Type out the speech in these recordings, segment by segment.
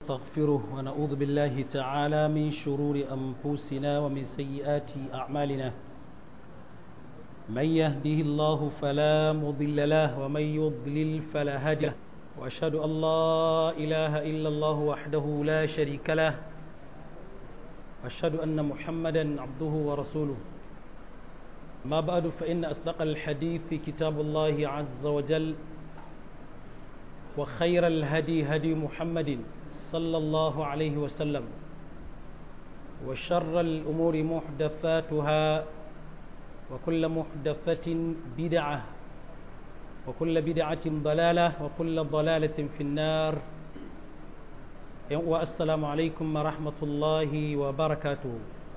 ونستغفره ونعوذ بالله تعالى من شرور أنفسنا ومن سيئات أعمالنا من يهده الله فلا مضل له ومن يضلل فلا هادي له وأشهد أن لا إله إلا الله وحده لا شريك له وأشهد أن محمدا عبده ورسوله ما بعد فإن أصدق الحديث في كتاب الله عز وجل وخير الهدي هدي محمد صلى الله عليه وسلم وشر الأمور محدثاتها وكل محدثة بدعة وكل بدعة ضلالة وكل ضلالة في النار والسلام عليكم ورحمة الله وبركاته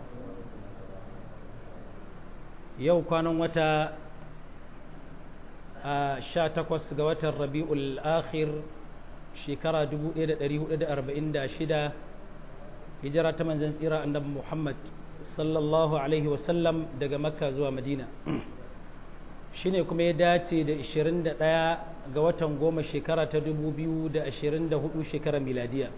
yau kwanan wata a sha takwas ga watan rabi'ul akhir shekara 1446 hijira ta manzan tsira annabi muhammad sallallahu alaihi wasallam daga makka zuwa madina shine kuma ya dace da 21 ga watan goma shekara ta 2024 shekara miladiya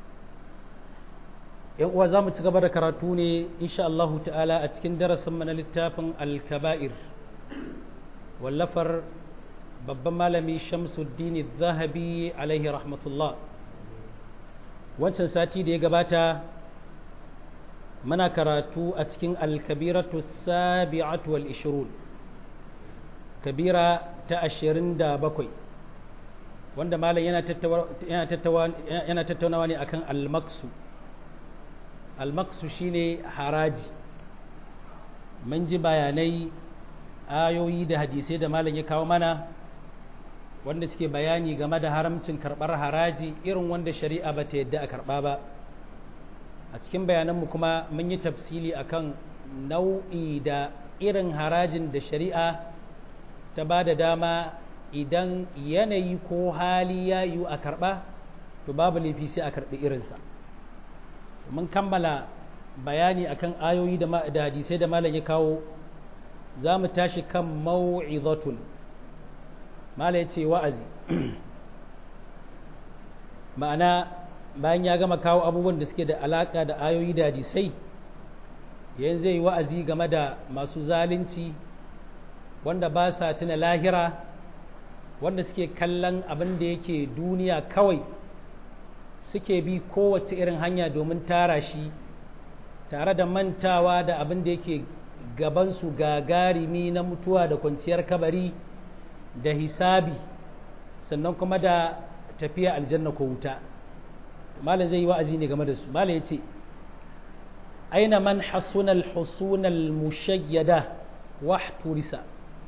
yan uwa za mu ci gaba da karatu ne insha Allah ta'ala a cikin darasin mana littafin al-kaba'ir wallafar babban malami shamsuddin zahabi alaihi rahmatullah wancan sati da ya gabata muna karatu a cikin al-kabiratu sabi'atu wal ishirun kabira ta ashirin da bakwai wanda malam yana tattaunawa ne akan al-maksu almaksu shine haraji mun ji bayanai ayoyi da hadisai da malam ya kawo mana wanda suke bayani game da haramcin karɓar haraji irin wanda shari'a ba ta yadda a karɓa ba a cikin bayananmu kuma mun yi tafsili akan nau'i da irin harajin da shari'a ta ba da dama idan yanayi ko hali ya yiwu a karɓa to babu laifi sai a karɓi irinsa mun kammala bayani akan ayoyi da hadisai da malam ya kawo za mu tashi kan mau'izatun malam ya ce wa'azi ma'ana bayan ya gama kawo abubuwan da suke da alaka da ayoyi da hadisai yanzu zai yi wa'azi game da masu zalunci wanda ba sa tuna lahira wanda suke kallon abin da yake duniya kawai suke bi kowace irin hanya domin tara shi tare da mantawa da abin da yake gabansu gagarimi na mutuwa da kwanciyar kabari da hisabi sannan kuma da tafiya aljanna ko wuta malam zai yi wa'azi ne game da su malam ya ce aina man hasunal husunal mushayyada wahturisa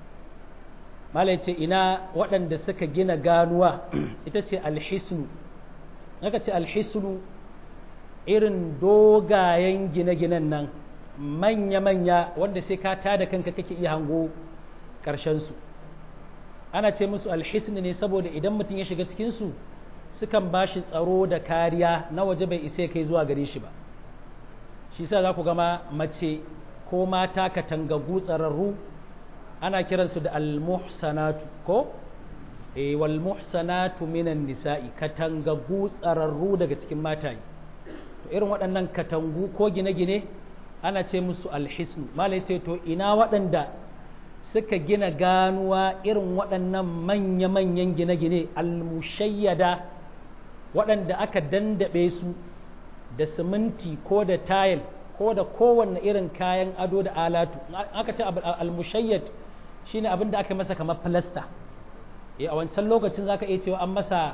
malam ya ce ina waɗanda suka gina ganuwa ita ce alhisnu naka ce alhisnu irin dogayen gine-ginen nan manya-manya wanda sai ka tada kanka kake iya hango su ana ce musu alhisni ne saboda idan mutum ya shiga cikinsu sukan ba shi tsaro da kariya na waje bai isa kai zuwa gare shi ba shi sa za ku gama mace ko mata katangagu tsararru ana kiransu da almuhsanatu ko e wal muhsanatu minan nisa'i katangagu tsararru daga cikin mataye to irin waɗannan katangu ko gine-gine ana ce musu alhisnu malai ce to ina waɗanda suka gina ganuwa irin waɗannan manya-manyan gine-gine almushayyada waɗanda aka dandaɓe su da siminti ko da tayil ko da kowanne irin kayan ado da alatu aka ce almushayyad shine abin da aka masa kamar filasta a wancan lokacin zaka iya cewa an masa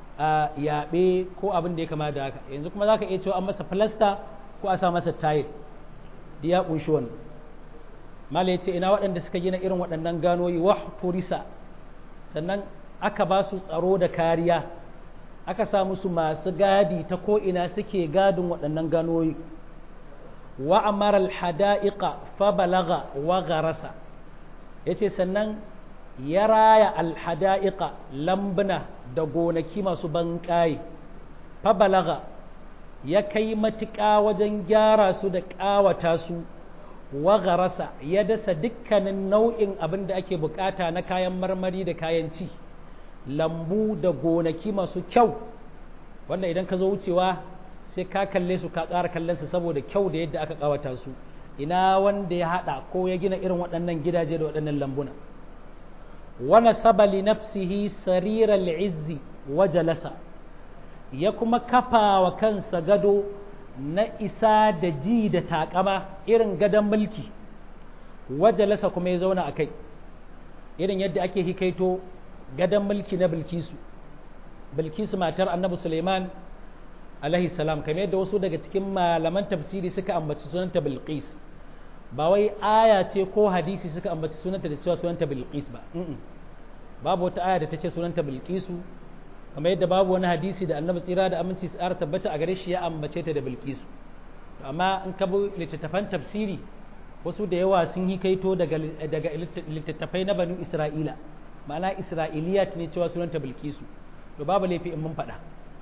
yaɓe ko abin da ya kama da haka yanzu kuma zaka iya cewa an masa filasta ko a sa masa tayil da ya ƙunshi wannan mala ya ce ina waɗanda suka gina irin waɗannan ganoyi wa turisa sannan aka ba su tsaro da kariya aka sa musu masu gadi ta ko'ina suke gadin waɗannan ganoyi wa amara alhada'iqa fa balaga wa garasa yace sannan ya raya alhada'iqa lambuna da gonaki masu banƙaye fa balaga ya kai matuƙa wajen gyara su da ƙawata su wa garasa ya dasa dukkanin nau'in abin da ake bukata na kayan marmari da kayan ci lambu da gonaki masu kyau wanda idan ka zo wucewa sai ka kalle su ka ƙara kallon su saboda kyau da yadda aka ƙawata su ina wanda ya haɗa ko ya gina irin waɗannan gidaje da waɗannan lambuna wana sabali nafsihi sariral izzi wa jalasa ya kuma kafa wa kansa gado na isa da ji da takama irin gadon mulki wa jalasa kuma ya zauna a kai irin yadda ake hikaito gadon mulki na bilkisu bilkisu matar annabi suleiman alaihi salam kamar yadda wasu daga cikin malaman tafsiri suka ambaci sunanta bilqis ba wai aya ce ko hadisi suka ambaci sunanta da cewa sunanta bilqis ba babu wata aya da ta ce sunanta bilqisu kamar yadda babu wani hadisi da annabi tsira da aminci tsara tabbata a gare shi ya ambace ta da bilqisu amma in ka bi littattafan tafsiri wasu da yawa sun yi kaito daga daga littattafai na banu isra'ila ma'ana isra'iliyat ne cewa sunanta bilqisu to babu laifi in mun faɗa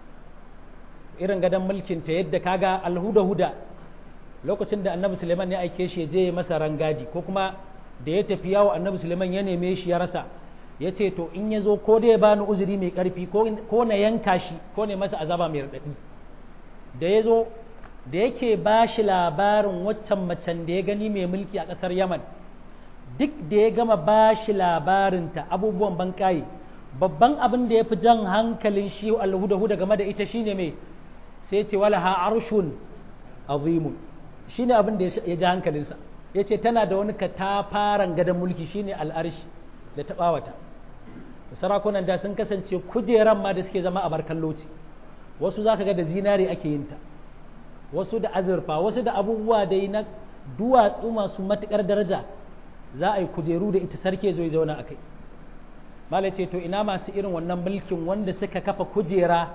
irin gadon mulkin ta yadda kaga alhuda-huda lokacin da annabi suleiman ya aike shi ya je masa rangadi ko kuma da ya tafi yawo annabi suleiman ya neme shi ya rasa ya ce to in ya zo ko da ya bani uzuri mai karfi ko na yanka shi ko ne masa azaba mai raɗaɗi da ya zo da yake ba shi labarin waccan macen da ya gani mai mulki a ƙasar yaman duk da ya gama ba shi labarinta abubuwan banƙaye babban abin da ya fi jan hankalin shi alhuda-huda game da ita shine mai sai ce wala ha arshun azimun shine abin da ya ji hankalinsa ya ce tana da wani katafaren gadon mulki shine al'arshi da ta ɓawata sarakunan da sun kasance kujeran ma da suke zama a barkalloci wasu za ka ga da zinari ake yin ta wasu da azurfa wasu da abubuwa dai na duwatsu masu matuƙar daraja za a yi kujeru da ita sarki zo ya zauna a kai mala ce to ina masu irin wannan mulkin wanda suka kafa kujera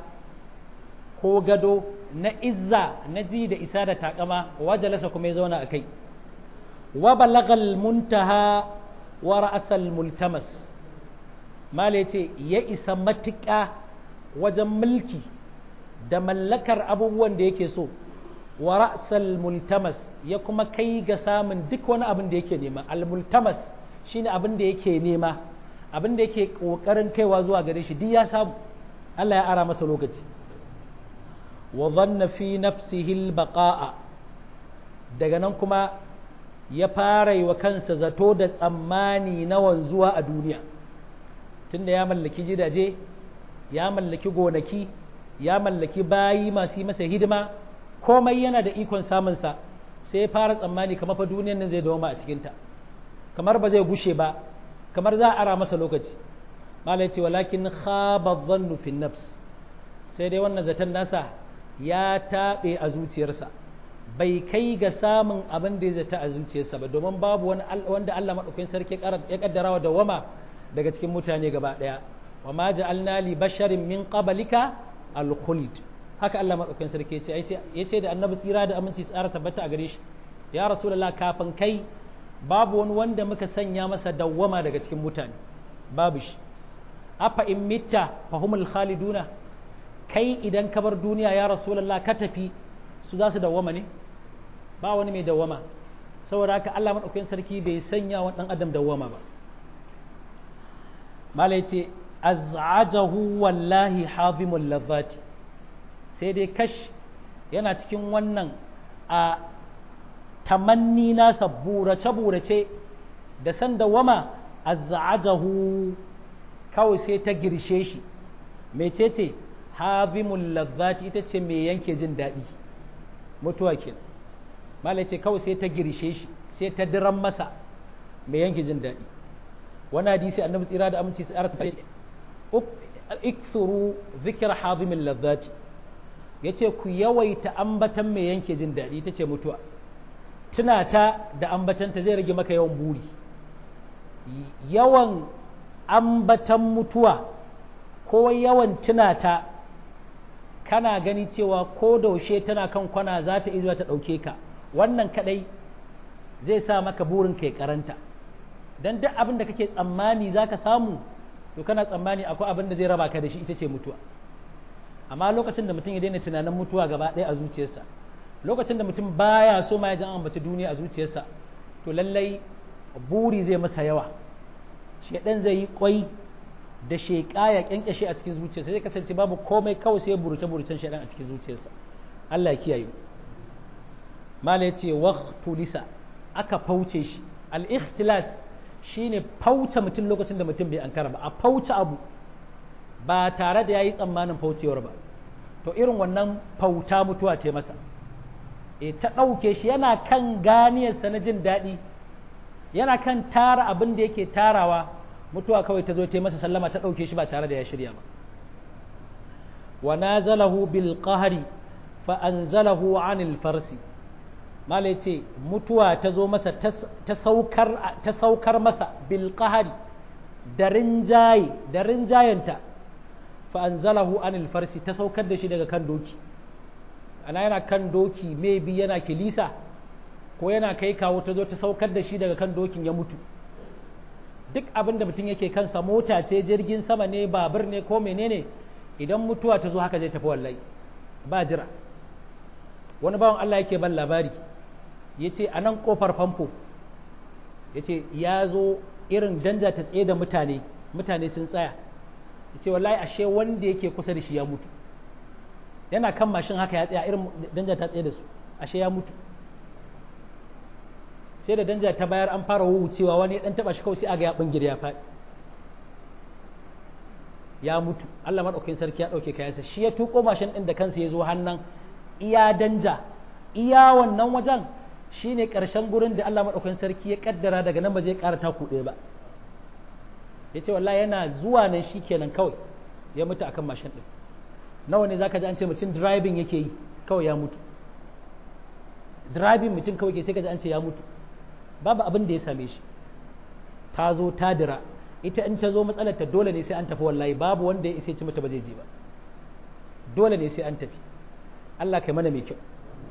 ko gado na izza na ji da isa da takama wajalasa kuma ya zauna a kai wa balagal muntaha wa ra'asal multamas mala ce ya isa matuƙa wajen mulki da mallakar abubuwan da yake so wa ra'sal multamas ya kuma kai ga samun duk wani abin da yake nema al multamas shine abin da yake nema abin da yake kokarin kaiwa zuwa gare shi duk ya samu Allah ya ara masa lokaci wa dhanna fi nafsihi al baqa'a daga nan kuma ya fara yi wa kansa zato da tsammani na wanzuwa a duniya tunda ya mallaki gidaje ya mallaki gonaki ya mallaki bayi masu yi masa hidima komai yana da ikon samunsa sai ya fara tsammani kamar fa duniyan nan zai dawoma a cikinta kamar ba zai gushe ba kamar za a ara masa lokaci mala ya ce walakin khaba dhannu fi nafs sai dai wannan zaton nasa ya taɓe a zuciyarsa bai kai ga samun abin da ya zata a zuciyarsa ba domin babu wani wanda Allah madaukakin sarki ya kaddara wa dawama daga cikin mutane gaba daya wa ma ja'alna li basharin min qablika al-khuld haka Allah madaukakin sarki ya ce ya ce da annabi tsira da aminci tsara tabbata a gare shi ya rasulullah kafin kai babu wani wanda muka sanya masa dawwama daga cikin mutane babu shi afa in mitta fahumul khaliduna kai idan ka bar duniya ya rasulullah ka tafi su za su dawwama ne ba wani mai dawwama saboda haka Allah madaukakin sarki bai sanya wa dan adam dawwama ba malai ce az'ajahu wallahi hazimul ladhati sai dai kash yana cikin wannan a tamanni nasa burace-burace da san dawama az'ajahu kawai sai ta girshe shi mecece hazimul ladhati ita ce mai yanke jin daɗi mutuwa ke malai ce kawai sai ta girshe shi sai ta diran masa mai yanke jin daɗi wani hadisi annabi tsira da aminci tsara ta ikthuru zikir hazimin lazzati ya ce ku yawaita ambatan mai yanke jin daɗi ta ce mutuwa tuna ta da ambatanta zai rage maka yawan buri yawan ambatan mutuwa ko yawan tuna ta kana gani cewa ko daushe tana kan kwana za ta izuwa ta ɗauke ka wannan kadai zai sa maka burin kai karanta don duk abin da kake tsammani za ka samu to kana tsammani akwai abin da zai raba ka da shi ita ce mutuwa amma lokacin da mutum ya daina tunanin mutuwa gaba ɗaya a zuciyarsa lokacin da mutum baya so ma ya ji an ambaci duniya a zuciyarsa to lallai buri zai masa yawa shedan zai yi kwai da sheƙa ya kyankyashe a cikin zuciyarsa zai kasance babu komai kawai sai buruce burucen shaidan a cikin zuciyarsa Allah ya kiyaye mala ya ce waqtulisa aka fauce shi al-ikhtilas shine fauce mutum lokacin da mutum bai ankara ba a fauce abu ba tare da yayi tsammanin faucewar ba to irin wannan fauta mutuwa ce masa e ta ɗauke shi yana kan ganiyarsa na jin daɗi yana kan tara abin da yake tarawa mutuwa kawai ta zo ta masa sallama ta ɗauke shi ba tare da ya shirya ba wa nazalahu bil qahri fa anzalahu anil farsi mala yace mutuwa ta zo masa ta saukar ta saukar masa bil qahri da rinjaye da rinjayenta fa anzalahu anil farsi ta saukar da shi daga kan doki ana yana kan doki maybe yana kilisa ko yana kai kawo ta zo ta saukar da shi daga kan dokin ya mutu duk abin da mutum yake kansa mota ce jirgin sama ne babur ne ko menene idan mutuwa ta zo haka zai tafi wallahi ba jira wani bawan Allah yake ban labari ya ce a nan kofar famfo ya ce ya zo irin danja ta tsaye da mutane mutane sun tsaya ya ce wallahi ashe wanda yake kusa da shi ya mutu yana kan mashin haka ya tsaya irin danja ta tsaye da su ashe ya mutu sai da danja ta bayar an fara wucewa wani ya dan taba shi kawai sai aga ya bingir ya faɗi ya mutu Allah madaukakin sarki ya dauke kayansa shi ya tuko mashin din da kansa ya zo hannan iya danja iya wannan wajen shine karshen gurin da Allah madaukakin sarki ya kaddara daga nan ba zai ƙara taku ɗaya ba yace wallahi yana zuwa nan shikenan kawai ya mutu akan mashin din nawa ne zaka ji an ce mutum driving yake yi kawai ya mutu driving mutum kawai ke sai ka ji an ce ya mutu babu abin da ya same shi ta zo ta dira ita in ta zo matsalar ta dole ne sai an tafi wallahi babu wanda ya isa ci mata ba zai je ba dole ne sai an tafi Allah kai mana mai kyau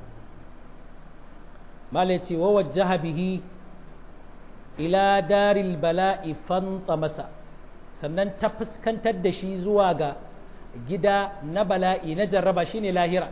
mala ya ce wa wajjaha bihi ila daril bala'i fanta masa sannan ta fuskantar da shi zuwa ga gida na bala'i na jarraba shine lahira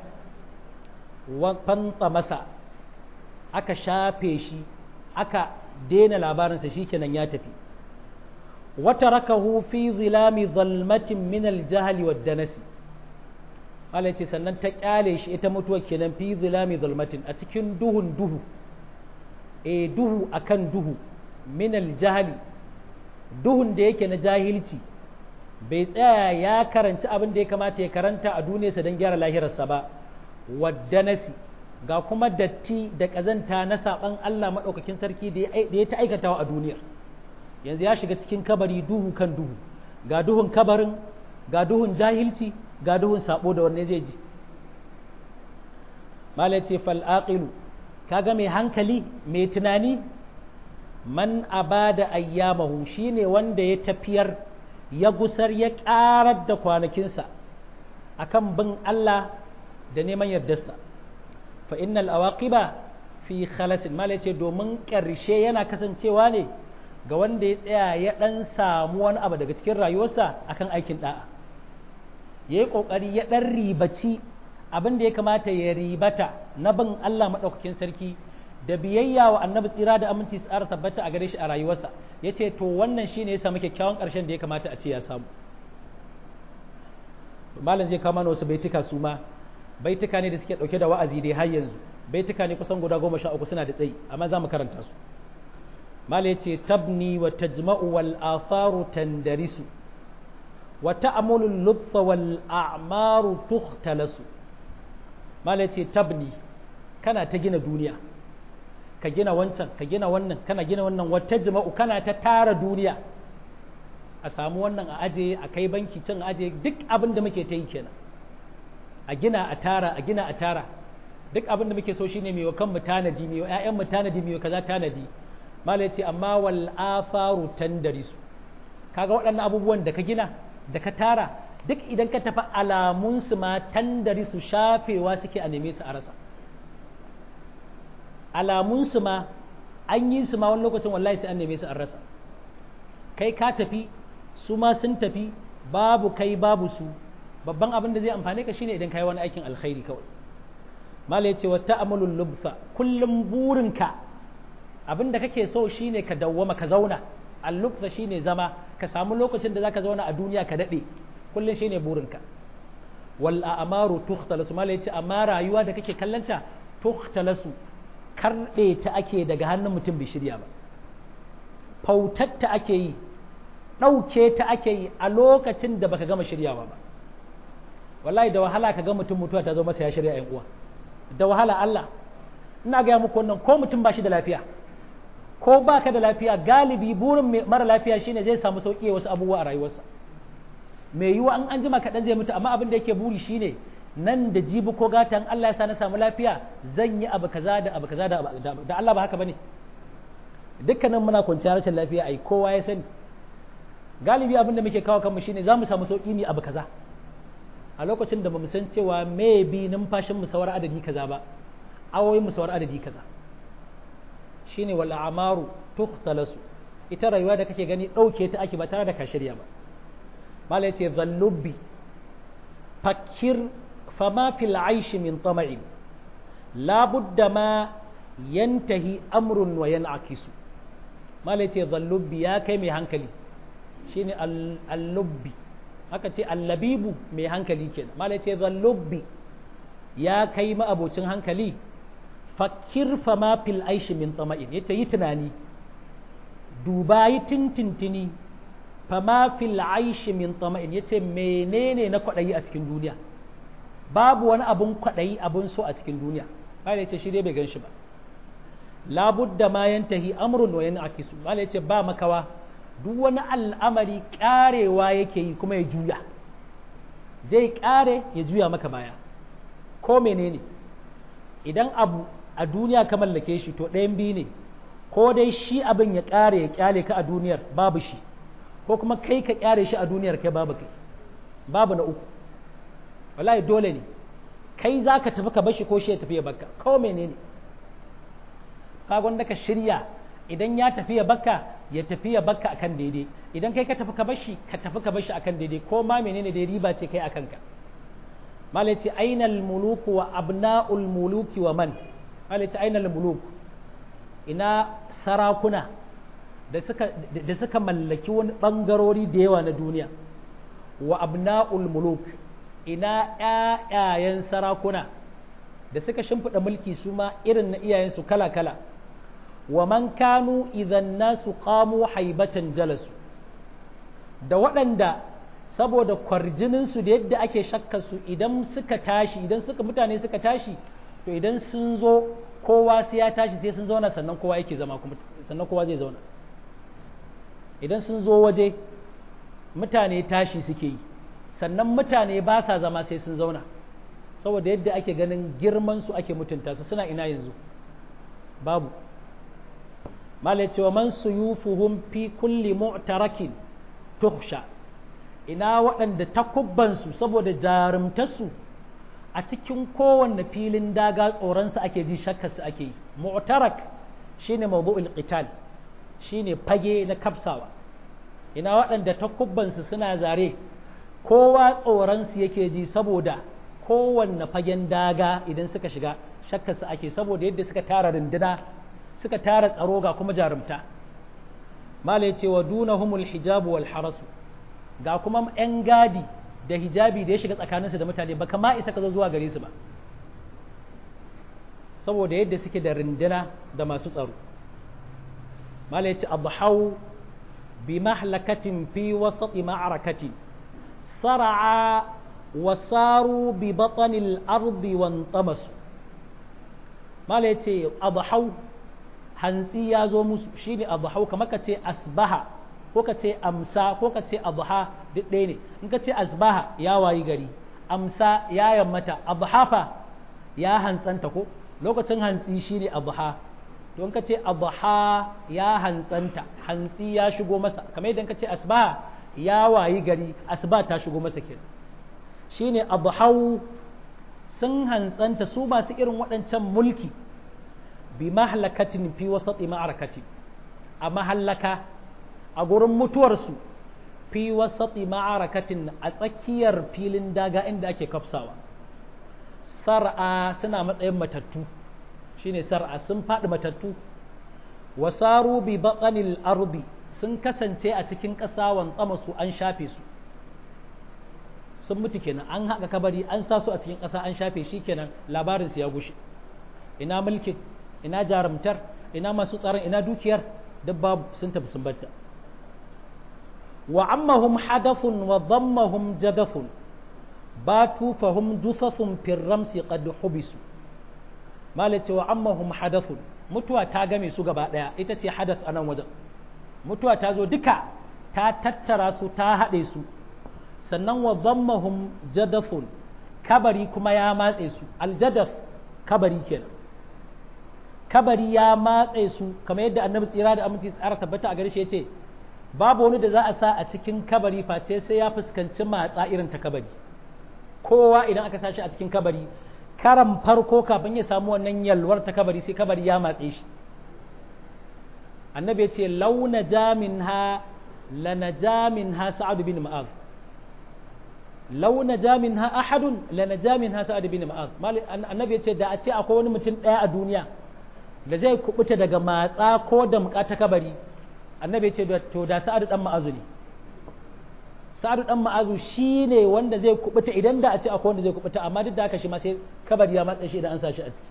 fanta masa aka shafe shi aka daina labarinsa shikenan ya tafi wata rakahu fi zilami zalmatin min aljahali wa danasi Allah ce sannan ta kyale shi ita mutuwa kenan fi zilami zalmatin a cikin duhun duhu e duhu akan duhu min aljahali duhun da yake na jahilci bai tsaya ya karanci abin da ya kamata ya karanta a duniyarsa don gyara lahirarsa ba wadda nasi ga kuma datti da ƙazanta na saɓan Allah maɗaukakin sarki da ya ta aikatawa a duniyar yanzu ya shiga cikin kabari duhu kan duhu ga duhun kabarin ga duhun jahilci ga duhun saɓo da wanne zai ji mala ce fal'aƙilu kaga mai hankali mai tunani man abada ayyamahu shine wanda ya tafiyar ya gusar ya ƙarar da kwanakinsa akan bin Allah da neman yardarsa fa innal awaqiba fi khalasin mala ce domin ƙarshe yana kasancewa ne ga wanda ya tsaya ya ɗan samu wani abu daga cikin rayuwarsa akan aikin ɗa'a ya yi ƙoƙari ya ɗan ribaci abin da ya kamata ya ribata na bin Allah maɗaukakin sarki da biyayya wa annabi tsira da aminci tsara tabbata a gare shi a rayuwarsa ya ce to wannan shine ya samu kyakkyawan ƙarshen da ya kamata a ce ya samu malam zai kama wasu baituka su ma baituka ne da suke ɗauke da wa'azi dai har yanzu baituka ne kusan guda goma sha uku suna da tsayi amma za mu karanta su malam ya ce tabni wa tajma'u wal afaru tandarisu wa ta'amulu lubfa wal a'maru tukhtalasu malam ya ce tabni kana ta gina duniya ka gina wancan ka gina wannan kana gina wannan wata jima'u kana ta tara duniya a samu wannan a aje a kai banki can a aje duk abin da muke ta yi kenan a gina a tara a gina a tara duk abin da muke so shine mai wa kanmu tanadi mai wa ƴaƴan mu tanadi mai wa kaza tanadi malai ce amma wal afaru tandarisu kaga waɗannan abubuwan da ka gina da ka tara duk idan ka tafi alamun su ma tandarisu shafewa suke a neme su a rasa alamunsu ma an yi su ma wani lokacin wallahi sai an neme su an rasa kai ka tafi su ma sun tafi babu kai babu su babban abin da zai amfane ka shine idan kai wani aikin alkhairi kawai mala yace wa ta'amulul lubfa kullum burinka abin da kake so shine ka dawwama ka zauna al-lubfa shine zama ka samu lokacin da zaka zauna a duniya ka dade kullun shine burinka wal a'maru tukhtalasu mala yace amma rayuwa da kake kallanta tukhtalasu karbe ta ake daga hannun mutum bai shirya ba fautatta ake yi ɗauke ta ake yi a lokacin da baka gama shiryawa ba wallahi da wahala ka ga mutum mutuwa ta zo masa ya shirya yan uwa da wahala Allah ina gaya muku wannan ko mutum ba shi da lafiya ko baka da lafiya galibi burin mara lafiya shine zai samu sauki wasu abubuwa a rayuwarsa mai yiwa an an jima kaɗan zai mutu amma abin da yake buri shine nan da jibi ko gatan Allah ya sa na samu lafiya zan yi abu kaza da abu kaza da Allah ba haka bane dukkanin muna kwanciyar rashin lafiya ai kowa ya sani galibi abin da muke kawo kanmu shine za mu samu sauki ne abu kaza a lokacin da bamu san cewa maybe numfashin mu sawar adadi kaza ba awoyin mu sawar adadi kaza shine wal amaru tukhtalasu ita rayuwa da kake gani dauke ta ake ba tare da ka shirya ba mala yace zallubi fakir fama fil aish min tama'in la budda ma yantahi amrun wa yan'akisu mala yace zallubi ya kai mai hankali shine al-lubbi aka ce allabibu mai hankali kenan malai ce zallubbi ya kai ma'abocin hankali fakir fama fil aishi min tsama'in yace yi tunani duba yi tintintini fama fil aishi min tsama'in yace menene na kwaɗayi a cikin duniya babu wani abun kwaɗayi abun so a cikin duniya malai ce shi dai bai gan shi ba labudda ma yantahi amrun wa yan'akisu malai ce ba makawa duk wani al'amari ƙarewa yake yi kuma ya juya zai ƙare ya juya maka baya ko menene idan abu a duniya ka mallake shi to ɗayan biyu ne ko dai shi abin ya ƙare ya ƙyale ka a duniyar babu shi ko kuma kai ka ƙyare shi a duniyar kai babu kai babu na uku wallahi dole ne kai za ka tafi ka bashi ko shi ya tafi ya baka ko menene ka gwanda ka shirya idan ya tafi ya baka ya tafi ya baka akan daidai idan kai ka tafi ka bashi ka tafi ka bashi akan daidai ko ma menene da riba ce kai akan ka malai ce ainal muluku wa abna'ul muluki wa man malai ce ainal muluk ina sarakuna da suka da suka mallaki wani bangarori da yawa na duniya wa abna'ul muluk ina ƴaƴayen sarakuna da suka shimfiɗa mulki su ma irin na iyayensu kala-kala wa man kanu idan nasu qamu haibatan jalasu da waɗanda saboda kwarjininsu da yadda ake su idan suka tashi idan suka mutane suka tashi to idan sun zo kowa sai ya tashi sai sun zauna sannan kowa yake zama kuma sannan kowa zai zauna idan sun zo waje mutane tashi suke yi sannan mutane ba sa zama sai sun zauna saboda yadda ake ganin girman su ake mutunta su suna ina yanzu babu malai cewa man suyufuhum fi kulli mu'tarakin tuhsha ina waɗanda takubbansu saboda jarumtarsu a cikin kowanne filin daga tsoronsu ake ji shakkarsu ake yi mu'tarak shine mawdu'ul qital shine fage na kafsawa ina waɗanda takubbansu suna zare kowa tsoronsu yake ji saboda kowanne fagen daga idan suka shiga shakkarsu ake saboda yadda suka tara runduna suka tara tsaro ga kuma jarumta mala ce wa dunahumul hijabu wal harasu ga kuma yan gadi da hijabi da ya shiga tsakaninsu da mutane ba kama isa ka zo zuwa gare su ba saboda yadda suke da runduna da masu tsaro mala ce abhau bi mahlakatin fi wasati ma'arakatin sar'a wasaru bi batanil ardi wan tamasu mala ce abhau hantsi ya zo musu shi ne abuhau kamar ka ce asbaha ko ka ce amsa ko ka ce abuha duk ɗaya ne in ka ce asbaha ya wayi gari amsa ya yammata abuhafa ya hantsanta ko lokacin hantsi shi ne abuha to in ka ce abuha ya hantsanta hantsi ya shigo masa kamar idan ka ce asbaha ya wayi gari asba ta shigo masa kenan shi ne abuhau sun hantsanta su masu irin waɗancan mulki bi mahlakatin fi wasati ma'arakati a mahallaka a gurin mutuwarsu fi wasati ma'arakatin a tsakiyar filin daga inda ake kafsawa sar'a suna matsayin matattu shine sar'a sun faɗi matattu wasaru bi baƙanil arbi sun kasance a cikin ƙasa wantsama su an shafe su sun mutu kenan an haƙa kabari an sa su a cikin ƙasa an shafe shi kenan labarin su ya gushe ina mulkin ina jarumtar ina masu tsaron ina dukiyar duk babu sun tafi sun batta wa ammahum hadafun wa dhammahum jadafun batu fahum dusafun firramsi qad hubisu malace wa ammahum hadathun mutuwa ta game su gaba daya ita ce hadath a nan wajen mutuwa ta zo duka ta tattara su ta haɗe su sannan wa dhammahum jadafun kabari kuma ya matse su aljadaf kabari kenan kabari ya matse su kamar yadda annabi tsira da aminci tsara tabbata a gare shi yace babu wani da za a sa a cikin kabari face sai ya fuskanci matsa irin ta kabari kowa idan aka sashi a cikin kabari karan farko kafin ya samu wannan yalwar ta kabari sai kabari ya matse shi annabi ya ce launa jamin ha lana jamin ha sa'adu bin ma'az launa jamin ha ahadun lana jamin ha sa'adu bin ma'az annabi ya ce da a ce akwai wani mutum ɗaya a duniya da zai kubuta daga matsa ko da muka ta kabari annabi ya ce to da sa'adu dan ma'azu ne sa'adu dan ma'azu shine wanda zai kubuta idan da a ce akwai wanda zai kubuta amma duk da haka shi ma sai kabari ya matsa shi idan an sa shi a ciki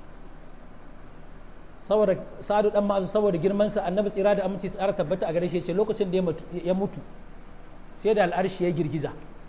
saboda sa'adu dan ma'azu saboda girman sa annabi tsira da aminci tsara tabbata a gare shi ce lokacin da ya mutu sai da al'arshi ya girgiza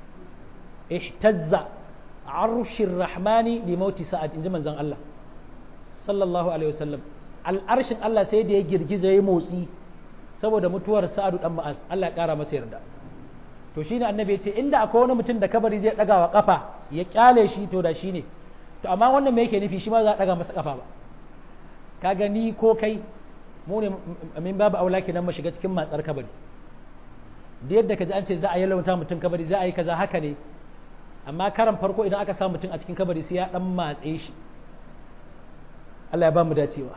ihtazza arshir rahmani li mauti sa'ad inji manzon Allah sallallahu alaihi wasallam al'arshin Allah sai da ya girgiza ya motsi saboda mutuwar sa'adu dan ma'az Allah ya kara masa yarda to shine annabi ya ce inda akwai wani mutum da kabari zai daga wa kafa ya kyale shi to da shi ne to amma wannan me yake nufi shi ma za a daga masa kafa ba ka gani ko kai mu ne min babu aula kenan mu shiga cikin matsar kabari da yadda kaji an ce za a yi lauta mutum kabari za a yi kaza haka ne amma karan farko idan aka sa mutum a cikin kabari sai ya dan matse shi Allah ya ba mu dacewa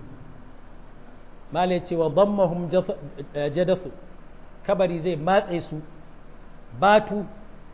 mala ya ce wa dammahum jadafu kabari zai matse su batu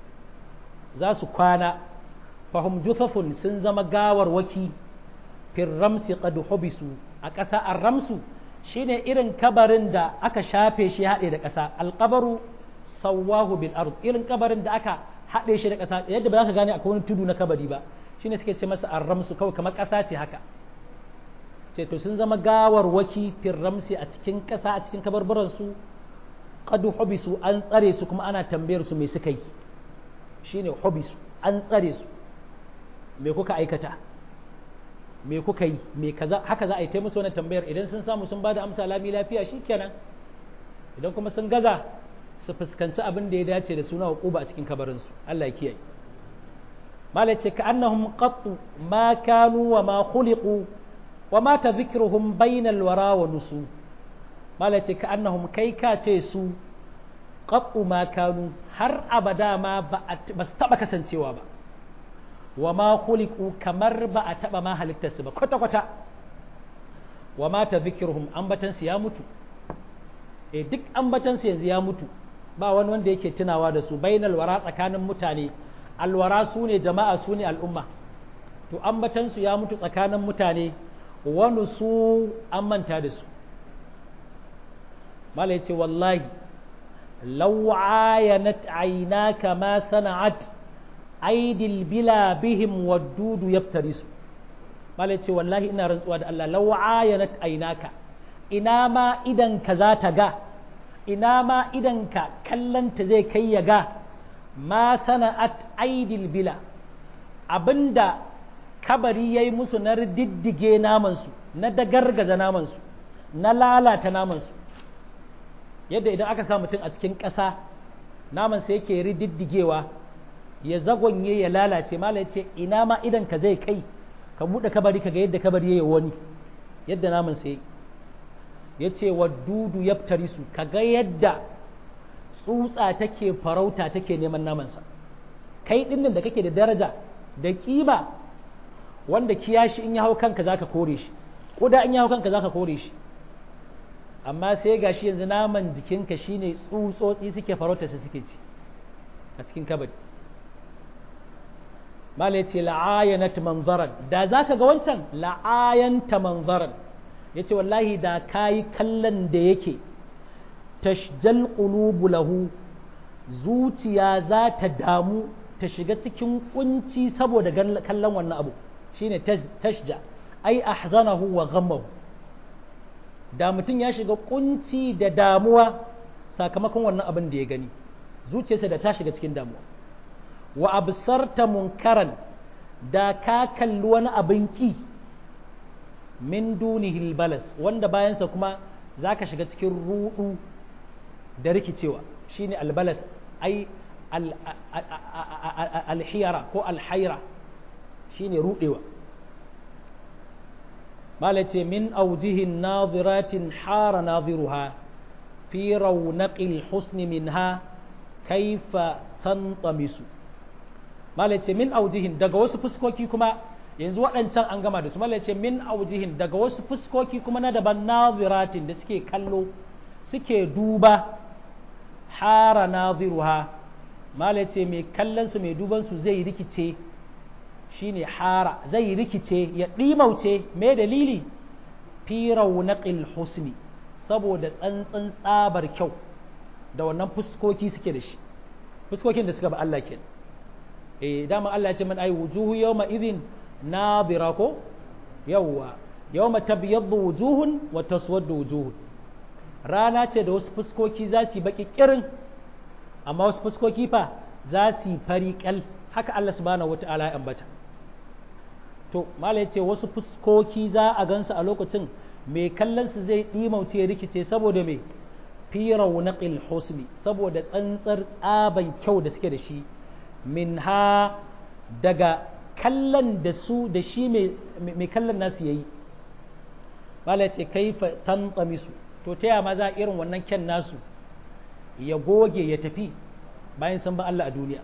za su kwana fahim jufafun sun zama gawar waki firramsi qad hubisu a ƙasa arramsu shine irin kabarin da aka shafe shi haɗe da ƙasa alƙabaru sawahu bil ard irin kabarin da aka haɗe shi da ƙasa yadda ba za ka gane akwai wani tudu na kabari ba shine suke ce masa arramsu kawai kamar ƙasa ce haka ce to sun zama gawar waki firramsi a cikin ƙasa a cikin kabarbaransu qad hubisu an tsare su kuma ana tambayar su me suka yi shine hubisu an tsare su me kuka aikata me kuka yi me kaza haka za a yi ta musu wannan tambayar idan sun samu sun bada amsa lami lafiya shikenan idan kuma sun gaza su fuskanci abin da ya dace da suna hukuba a cikin kabarin su Allah ya kiyaye mala ce ka annahum qattu ma kanu wa ma khuliqu wa ma tadhikruhum bainal wara wa nusu mala ce ka annahum kai ka ce su qattu ma kanu har abada ma ba su taba kasancewa ba wa ma khuliqu kamar ba a taba ma halittar su ba kwata kwata wa ma tadhikruhum ambatan su ya mutu eh duk ambatan su yanzu ya mutu ba wani wanda yake tunawa da su bainal wara tsakanin mutane alwara su ne jama'a su ne al'umma to ambatan su ya mutu tsakanin mutane wani su an manta da su mala ya ce wallahi lau ayanat aynaka ma sana'at aidil bila bihim waddudu yaftarisu mala ya ce wallahi ina rantsuwa da Allah lau ayanat aynaka ina ma idan ka za ta ga ina ma idan ka kallanta zai kai ya ga ma sana'at aidil bila abinda kabari ya yi musu na diddige namansu na dagargaza namansu na lalata namansu yadda idan aka sa mutum a cikin ƙasa namansa yake rididdigewa ya zagonye ya lalace mala ya ce ina ma idan ka zai kai ka buɗe kabari ka ga yadda kabari ya yi wani yadda namansa ya ya ce wa dudu ya su ka ga yadda tsutsa take farauta take neman namansa kai ɗinnan da kake da daraja da kima wanda kiyashi in ya hau kanka zaka kore shi kuda in ya hau kanka zaka kore shi amma sai gashi yanzu naman jikinka shine tsutsotsi suke farauta su suke ci a cikin kabari mala yace la'ayanat manzaran da zaka ga wancan la'ayanta manzaran yace wallahi da kayi kallon da yake tashjal qulubu lahu zuciya za ta damu ta shiga cikin kunci saboda kallon wannan abu shine tashja ai ahzanahu wa ghammahu da mutum ya shiga kunci da damuwa sakamakon wannan abin da ya gani zuciyarsa da ta shiga cikin damuwa wa absarta munkaran da ka kalli wani abin ki min dunihil balas wanda bayansa kuma za ka shiga cikin rudu da rikicewa shine albalas ai alhiyara ko alhaira shine rudewa mala ce min aujihin naziratin hara naziruha fi raunaqil husni minha kaifa tantamisu mala ce min aujihin daga wasu fuskoki kuma yanzu waɗancan an gama da su mala ce min aujihin daga wasu fuskoki kuma na daban naziratin da suke kallo suke duba hara naziruha mala ce mai kallon su mai duban su zai rikice shine hara zai rikice ya ɗimauce mai dalili fi raunaqil husni saboda tsantsan tsabar kyau da wannan fuskoki suke da shi fuskokin da suka ba Allah ke eh dama Allah ya ce man ai wujuhu yawma idhin nadira ko yawwa yawma tabyaddu wujuhun wa taswaddu wujuhun rana ce da wasu fuskoki za su yi baki kirin amma wasu fuskoki fa za su yi fari kal haka Allah subhanahu wataala ya ambata to mala yace wasu fuskoki za a gansu a lokacin mai kallon su zai dimauce rikice saboda me fi raunaqil husni saboda tsantsar tsaban kyau da suke da shi minha daga kallon da su da shi mai kallon nasu yayi mala yace kaifa tantamisu to ta yama za irin wannan kyan nasu ya goge ya tafi bayan sun ba Allah a duniya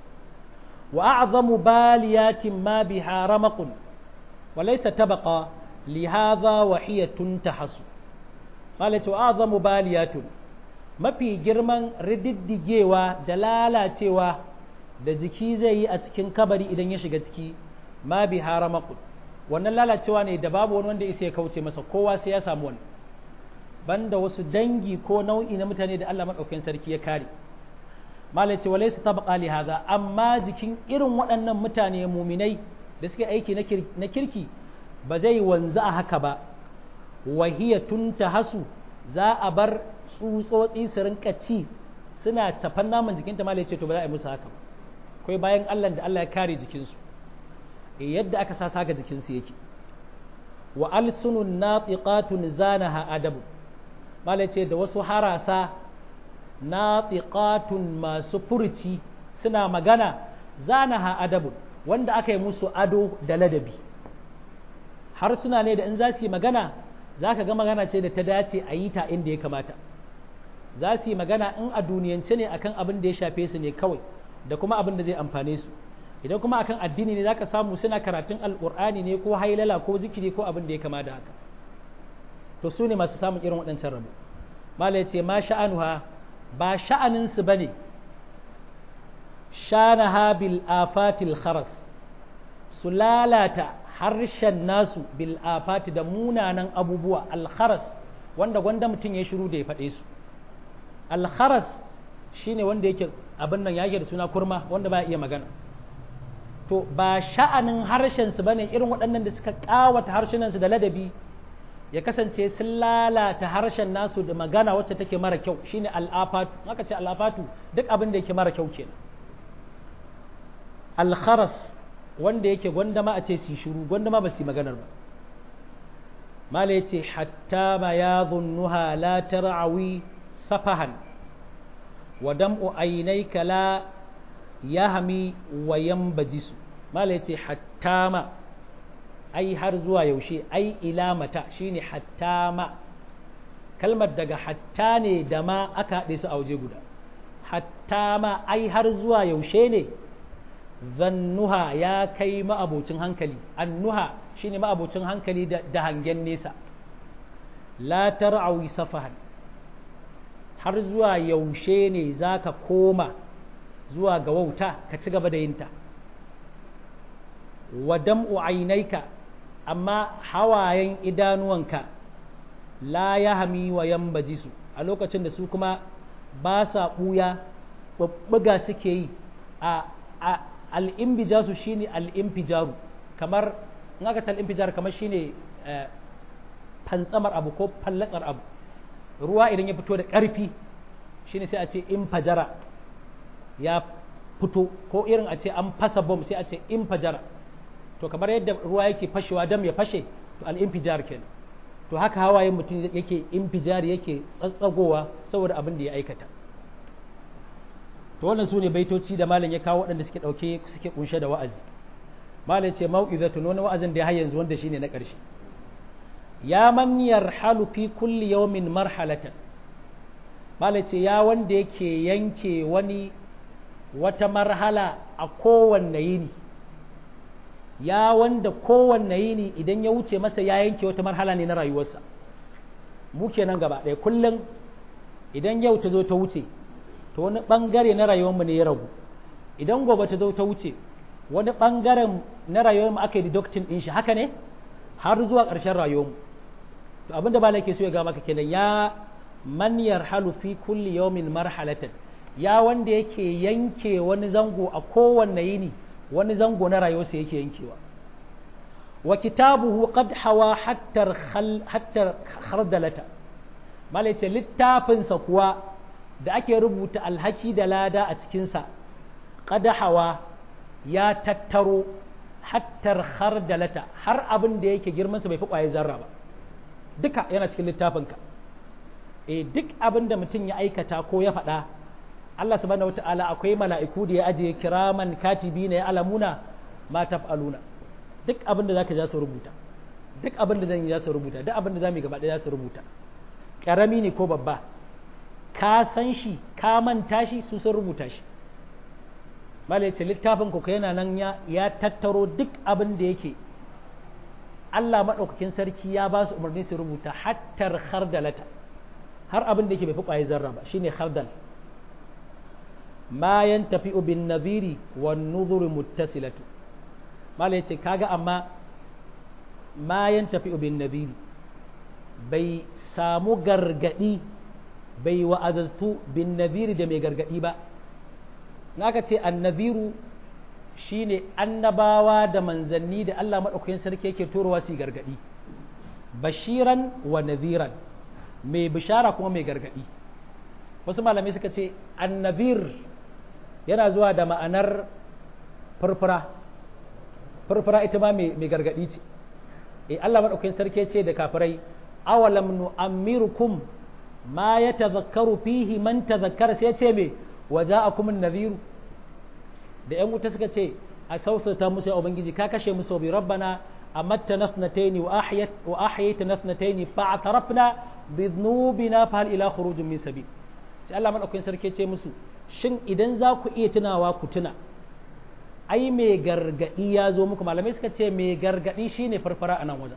وأعظم باليات ما بها رمق وليس تبقى لهذا وهي تنتحس قالت وأعظم باليات ما في جرمان رددجيوا دلالة da jiki zai yi a cikin kabari idan ya shiga ciki ma bi haramakun wannan lalacewa ne da babu wani wanda isa ya kauce masa kowa sai ya samu wani banda wasu dangi ko nau'i na mutane da Allah maɗaukakin sarki ya kare malai ce walai su taɓa li haza amma jikin irin waɗannan mutane muminai da suke aiki na kirki ba zai wanzu a haka ba wahiya tun ta hasu za a bar tsutsotsi su rinka ci suna cafan naman jikinta malai ce to ba za a yi musu haka ba akwai bayan allah da allah ya kare jikinsu yadda aka sa ga jikinsu yake wa alsunun natiqatun zanaha adabu malai ce da wasu harasa natiqatun masu furci suna magana zanaha adabun wanda aka yi musu ado da ladabi har suna ne da in za su yi magana za ka ga magana ce da ta dace a yi ta inda ya kamata za su yi magana in a duniyance ne akan abin da ya shafe su ne kawai da kuma abin da zai amfane su idan kuma akan addini ne za ka samu suna karatun alƙur'ani ne ko hailala ko zikiri ko abin da ya kama da haka to su ne masu samun irin waɗancan rabo mala ya ce ma sha'anuha ba sha'aninsu ba ne shanaha bil afatil kharas su lalata harshen nasu bil afati da munanan abubuwa alkharas wanda gwanda mutum ya shiru da ya faɗe su alkharas shine wanda yake abin nan yake da suna kurma wanda ba iya magana to ba sha'anin harshensu ba ne irin waɗannan da suka ƙawata harshenansu da ladabi ya kasance sun lalata harshen nasu da magana wacce take mara kyau shine al'afatu aka ce al'afatu duk abin da yake mara kyau kenan al-kharas wanda yake gwandama a ce su shiru gwandama ba su yi maganar ba mala ya ce hatta ma ya zunnuha la tar'awi safahan wa dam'u ainayka la yahmi wa yanbajisu mala ya ce hatta ma ai har zuwa yaushe ai ila mata shine hatta ma kalmar daga hatta ne da ma aka haɗe su a waje guda hatta ma ai har zuwa yaushe ne zannuha ya kai ma'abocin hankali annuha shine ma'abocin hankali da hangen nesa la tar'awi safahan har zuwa yaushe ne zaka koma zuwa ga wauta ka ci gaba da yinta wa dam'u ainaika amma hawayen idanuwanka la ya hami wa yambajisu a lokacin da su kuma ba sa ɓuya babbaga suke yi a al'imbijasu shine al'imfijaru kamar in aka ce al'imfijar kamar shine fantsamar abu ko fallatsar abu ruwa idan ya fito da ƙarfi shine sai a ce in fajara ya fito ko irin a ce an fasa bom sai a ce in fajara to kamar yadda ruwa yake fashewa dam ya fashe to al'imfijar kenan to haka hawayen mutum yake infijar yake tsatsagowa saboda abin da ya aikata to wannan su ne baitoci da malam ya kawo waɗanda suke ɗauke suke kunshe da wa'azi malam ce mau'izatun wani wa'azin da ya har yanzu wanda shine na ƙarshe ya man yarhalu fi kulli yawmin marhalatan malam ce ya wanda yake yanke wani wata marhala a kowanne yini ya wanda kowanne yini idan ya wuce masa ya yanke wata marhala ne na rayuwarsa mu kenan gaba ɗaya kullum idan yau ta zo ta wuce to wani ɓangare na rayuwarmu ne ya ragu idan gobe ta zo ta wuce wani ɓangaren na rayuwarmu aka yi deducting ɗin shi haka ne har zuwa ƙarshen rayuwarmu to abin da ba ke so ya ga maka kenan ya man yarhalu fi kulli yawmin marhalatan ya wanda yake yanke wani zango a kowanne yini wani zango na rayuwarsa yake yankewa wa kitabuhu qad hawa hatta hatta khardalata malai ce littafinsa kuwa da ake rubuta alhaki da lada a cikinsa qad hawa ya tattaro hattar khardalata har abin da yake girmansa bai fi ƙwaye zarra ba duka yana cikin littafinka e duk abin da mutum ya aikata ko ya faɗa Allah subhanahu wata'ala akwai mala'iku da ya ajiye kiraman katibi na ya alamuna ma taf'aluna duk abin da zaka za su rubuta duk abin da zan yi za su rubuta duk abin da zamu yi gaba ɗaya za su rubuta karami ne ko babba ka san shi ka manta shi su sun rubuta shi malai ce littafin ku yana nan ya tattaro duk abin da yake Allah maɗaukakin sarki ya ba su umarni su rubuta hattar khardalata har abin da yake bai fi ƙwaye zarra ba shine khardal ma yantafi bin nadhiri wan nuzuri muttasilatu malai ce kaga amma ma yantafi bin nadhiri bai samu gargadi bai wa'azatu bin nadhiri da mai gargadi ba aka ce annabiru shine annabawa da manzanni da Allah maɗaukakin sarki yake turowa su gargaɗi bashiran wa nadhiran mai bishara kuma mai gargaɗi wasu malamai suka ce annabir yana zuwa da ma'anar furfura furfura ita ma mai gargaɗi ce e Allah maɗaukakin sarki ce da kafirai awalam nu'ammirukum ma ya tazakkaru fihi man tazakkara sai ce me waja'akum an-nadhiru da ‘yan wuta suka ce a sausata musu ya Ubangiji ka kashe musu bi rabbana amatta nafnataini wa ahyayta nafnataini fa atarafna bi dhunubina fa hal ila khurujin min sabil sai Allah madaukakin sarki ce musu shin idan za ku iya tunawa ku tuna ai mai gargadi ya zo muku malamai suka ce mai gargadi shine farfara a nan wajen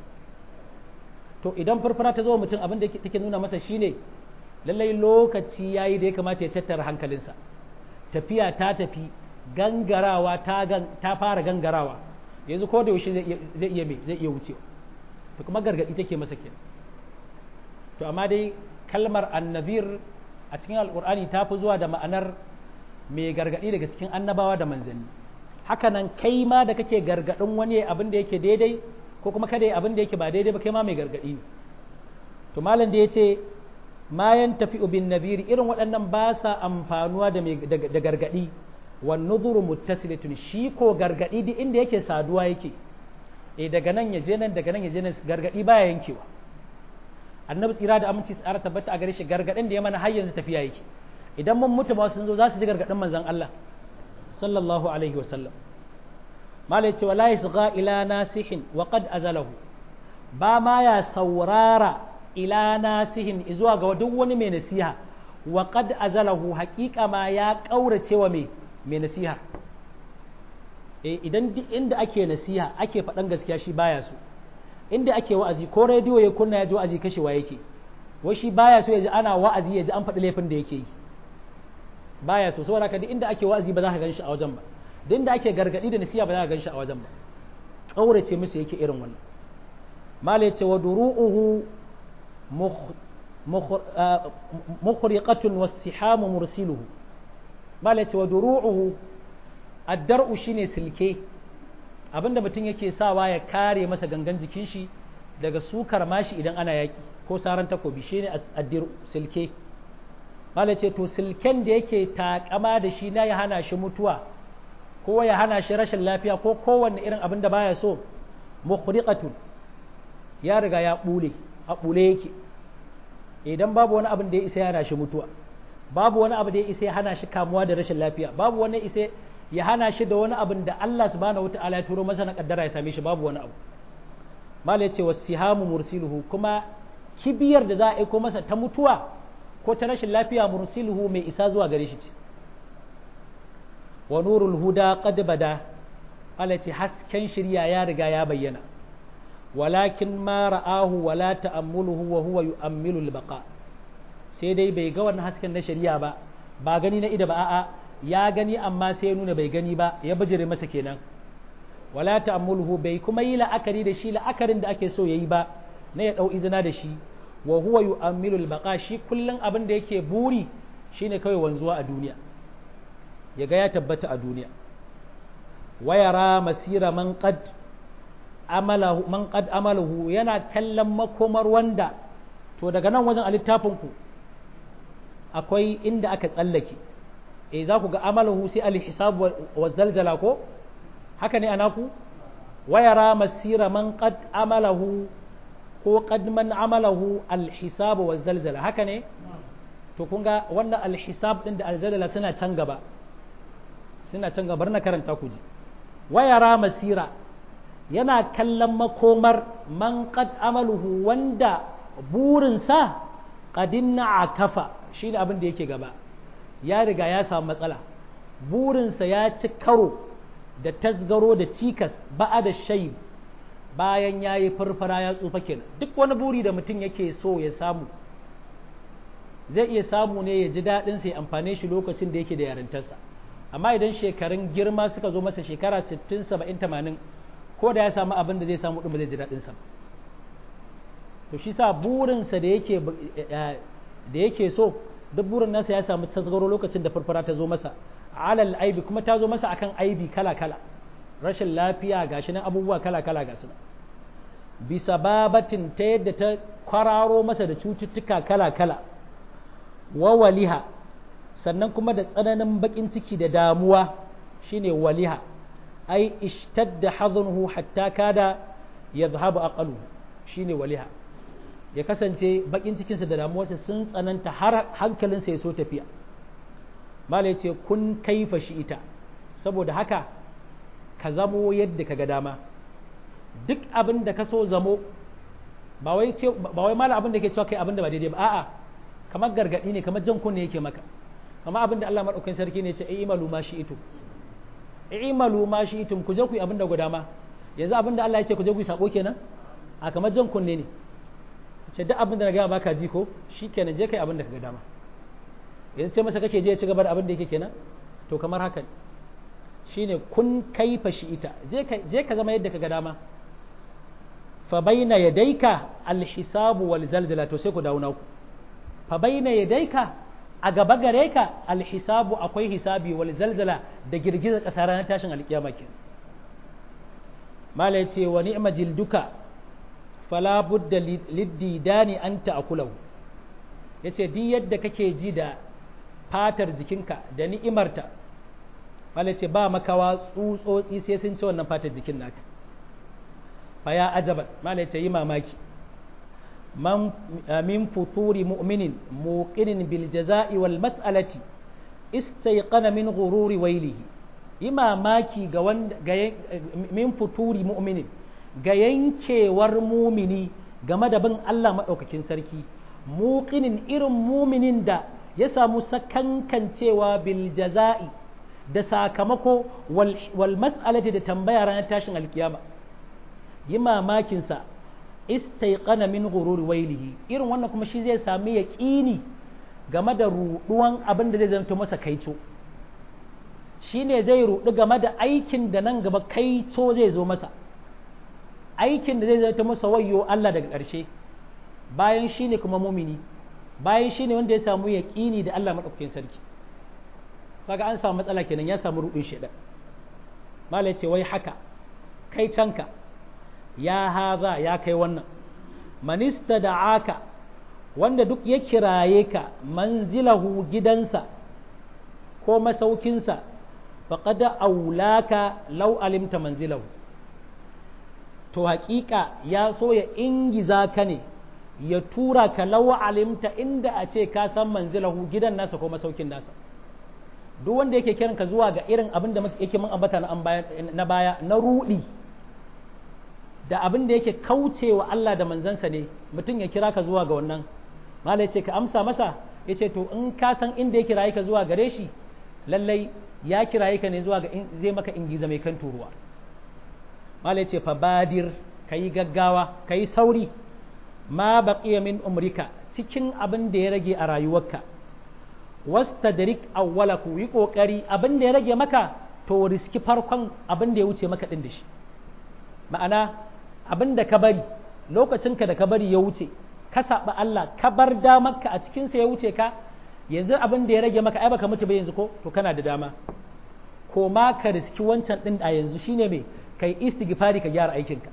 to idan farfara ta zo mutum abin da take nuna masa shine lallai lokaci yayi da ya kamata ya tattara hankalinsa tafiya ta tafi gangarawa ta, ta fara gangarawa yanzu ko da yaushe zai iya mai zai iya wucewa to kuma gargadi take masa kenan to amma dai kalmar annabir a cikin alkur'ani ta fi zuwa da ma'anar mai gargadi daga cikin annabawa da manzanni hakanan kai ma da kake gargadin wani abin da yake daidai ko kuma kada abin da yake ba daidai ba kai ma mai gargadi ne to malam da ya ce ma yan tafi bin nabiri irin waɗannan ba sa amfanuwa da gargadi wan nuzuru muttasilatun shi ko gargadi duk inda yake saduwa yake eh daga nan ya je nan daga nan ya je nan gargadi baya yankewa annabi tsira da aminci tsara tabbata a gare shi gargadin da ya mana har yanzu tafiya yake idan mun mutu ba sun zo za su ji gargadin manzon Allah sallallahu alaihi wa sallam malai ce wala yasgha ila nasihin wa qad azalahu ba ma ya saurara ila nasihin zuwa ga duk wani mai nasiha wa qad azalahu haqiqa ma ya kaurace wa mai mai nasiha eh idan duk inda ake nasiha ake faɗan gaskiya shi baya so inda ake wa'azi ko rediyo ya kunna ya ji wa'azi kashewa yake wai shi baya so ya ji ana wa'azi ya ji an faɗi laifin da yake yi baya so saboda haka duk inda ake wa'azi ba za ka gan shi a wajen ba duk inda ake gargadi da nasiha ba za ka gan shi a wajen ba kaurace musu yake irin wannan mala ya ce wa duru'uhu mukhriqatun was-sihamu mursiluhu mala ce wa duru'uhu ad-dar'u shine silke abinda mutum yake sawa ya kare masa gangan jikin shi daga sukar mashi idan ana yaki ko saran takobi shine addir silke mala ce to silken da yake takama da shi na ya hana shi mutuwa ko ya hana shi rashin lafiya ko kowanne irin abin da baya so mukhriqatun ya riga ya bule a bule yake idan babu wani abin da ya isa ya hana shi mutuwa babu wani abu da ya isa ya hana shi kamuwa da rashin lafiya babu wani isa ya hana shi da wani abin da Allah subhanahu wataala ya turo masa na kaddara ya same shi babu wani abu mala yace wasihamu mursiluhu kuma kibiyar da za a aiko masa ta mutuwa ko ta rashin lafiya mursiluhu mai isa zuwa gare shi ce wa nurul huda qad bada Allah ce hasken shirya ya riga ya bayyana walakin ma ra'ahu wala ta'ammuluhu wa huwa yu'ammilu al-baqa sai dai bai ga wannan hasken na shari'a ba ba gani na ida ba a'a ya gani amma sai ya nuna bai gani ba ya bijire masa kenan wala ta'ammuluhu bai kuma yi la'akari da shi la'akarin da ake so yayi ba na ya dau izina da shi wa huwa yu'ammilu al-baqa shi kullun abin da yake buri shine kawai wanzuwa a duniya ya ga ya tabbata a duniya wayara masira man qad amalahu man qad amalahu yana kallon makomar wanda to daga nan wajen a littafin ku akwai inda aka tsallake eh za ku ga amalahu sai al-hisab wa zalzala ko haka ne anaku wayara masira man qad amalahu ko qad man amalahu al-hisab wa zalzala haka ne to kun ga wannan al-hisab din da al-zalzala suna can gaba suna can gaba na karanta ku ji wayara masira yana kallon makomar man qad amaluhu wanda burinsa qadinna akafa shine abin da yake gaba ya riga ya samu matsala burinsa ya ci karo da tasgaro da cikas ba'a da shai bayan ya yi farfara ya tsufa kenan duk wani buri da mutum yake so ya samu zai iya samu ne ya ji daɗin sai amfane shi lokacin da yake da yarintarsa amma idan shekarun girma suka zo masa shekara 60 70 80 ko da ya samu abin da zai samu ɗin ba zai ji daɗin sa to shi sa burinsa da yake da yake so duk burin nasa ya samu tasgaro lokacin da farfara ta zo masa alal aibi kuma ta zo masa akan aibi kala kala rashin lafiya gashi nan abubuwa kala kala ga su bisa babatin ta yadda ta kwararo masa da cututtuka kala kala wa waliha sannan kuma da tsananin bakin ciki da damuwa shine waliha ai ishtadda hadhunhu hatta kada yadhhabu aqalu shine waliha ya kasance bakin cikinsa da damuwarsa sun tsananta har hankalinsa ya so tafiya mala ce kun kaifa shi ita saboda haka ka zamo yadda ka ga dama duk abin da ka so zamo ba wai mala abin da ke cewa kai abin da ba daidai ba a'a kamar gargadi ne kamar jan kunne yake maka kamar abin da Allah madaukakin sarki ne ce ai imalu ma shi ito imalu ma shi itum ku je ku yi abin da guda ma yanzu abin da Allah ya ce ku je ku yi sabo kenan a kamar jan kunne ne ce duk abin da na gaya baka ji ko shi kenan je kai abin da ka ga dama yanzu ce masa kake je ya ci gaba da abin da yake kenan to kamar haka shine kun kaifa shi ita je ka zama yadda ka ga dama fa baina yadayka alhisabu wal zalzala to sai ku dawo naku fa baina yadayka a gaba gare ka alhisabu akwai hisabi wal zalzala da girgizar kasa ranar tashin alkiyama kenan mala yace wa ni'ma jilduka fala budda liddidani an ta'kulahu yace duk yadda kake ji da fatar jikinka da ni'imarta wala ce ba makawa tsutsotsi sai sun ci wannan fatar jikin naka fa ya ajaba mala ce yi mamaki man min futuri mu'minin muqinin bil jaza'i wal mas'alati istayqana min ghururi wailihi yi mamaki ga wanda min futuri mu'minin ga yankewar mumini game da bin Allah maɗaukakin sarki muƙinin irin muminin da ya samu sakankancewa bil jaza'i da sakamako wal mas'alati da tambaya ranar tashin alkiyama yi mamakinsa istaiqana min ghururi wailihi irin wannan kuma shi zai sami yaƙini game da ruɗuwan abin da zai zanto masa kaico shine zai ruɗu game da aikin da nan gaba kaico zai zo masa aikin da zai zata masa wayo Allah daga ƙarshe bayan shi ne kuma mumini bayan shi ne wanda ya samu yaƙini da Allah maɗaukakin sarki kaga an samu matsala kenan ya samu ruɗin shaidan malai ce wai haka kai canka ya haza ya kai wannan manista da aka wanda duk ya kiraye ka manzilahu gidansa ko masaukinsa faƙada aulaka lau alimta manzilahu to haƙiƙa ya so ya ingiza ka ne ya tura ka lau alimta inda a ce ka san manzilahu gidan nasa ko masaukin nasa duk wanda yake kiran ka zuwa ga irin abin da yake mun ambata na baya na rudi da abin da yake kaucewa Allah da manzansa ne mutum ya kira ka zuwa ga wannan malai ce ka amsa masa ya ce to in ka san inda ya kiraye ka zuwa gare shi lallai ya kiraye ka ne zuwa ga zai maka ingiza mai kan turuwa malai ce fa badir ka yi gaggawa ka yi sauri ma baqiya min umrika cikin abin da ya rage a rayuwarka wastadrik awwalaku yi kokari abin da ya rage maka to riski farkon abin da ya wuce maka din da shi ma'ana abin da ka bari lokacinka da ka bari ya wuce ka saba Allah ka bar damarka a cikin sa ya wuce ka yanzu abin da ya rage maka ai baka mutu ba yanzu ko to kana da dama ko ma ka riski wancan din a yanzu shine me kai istighfari ka gyara aikinka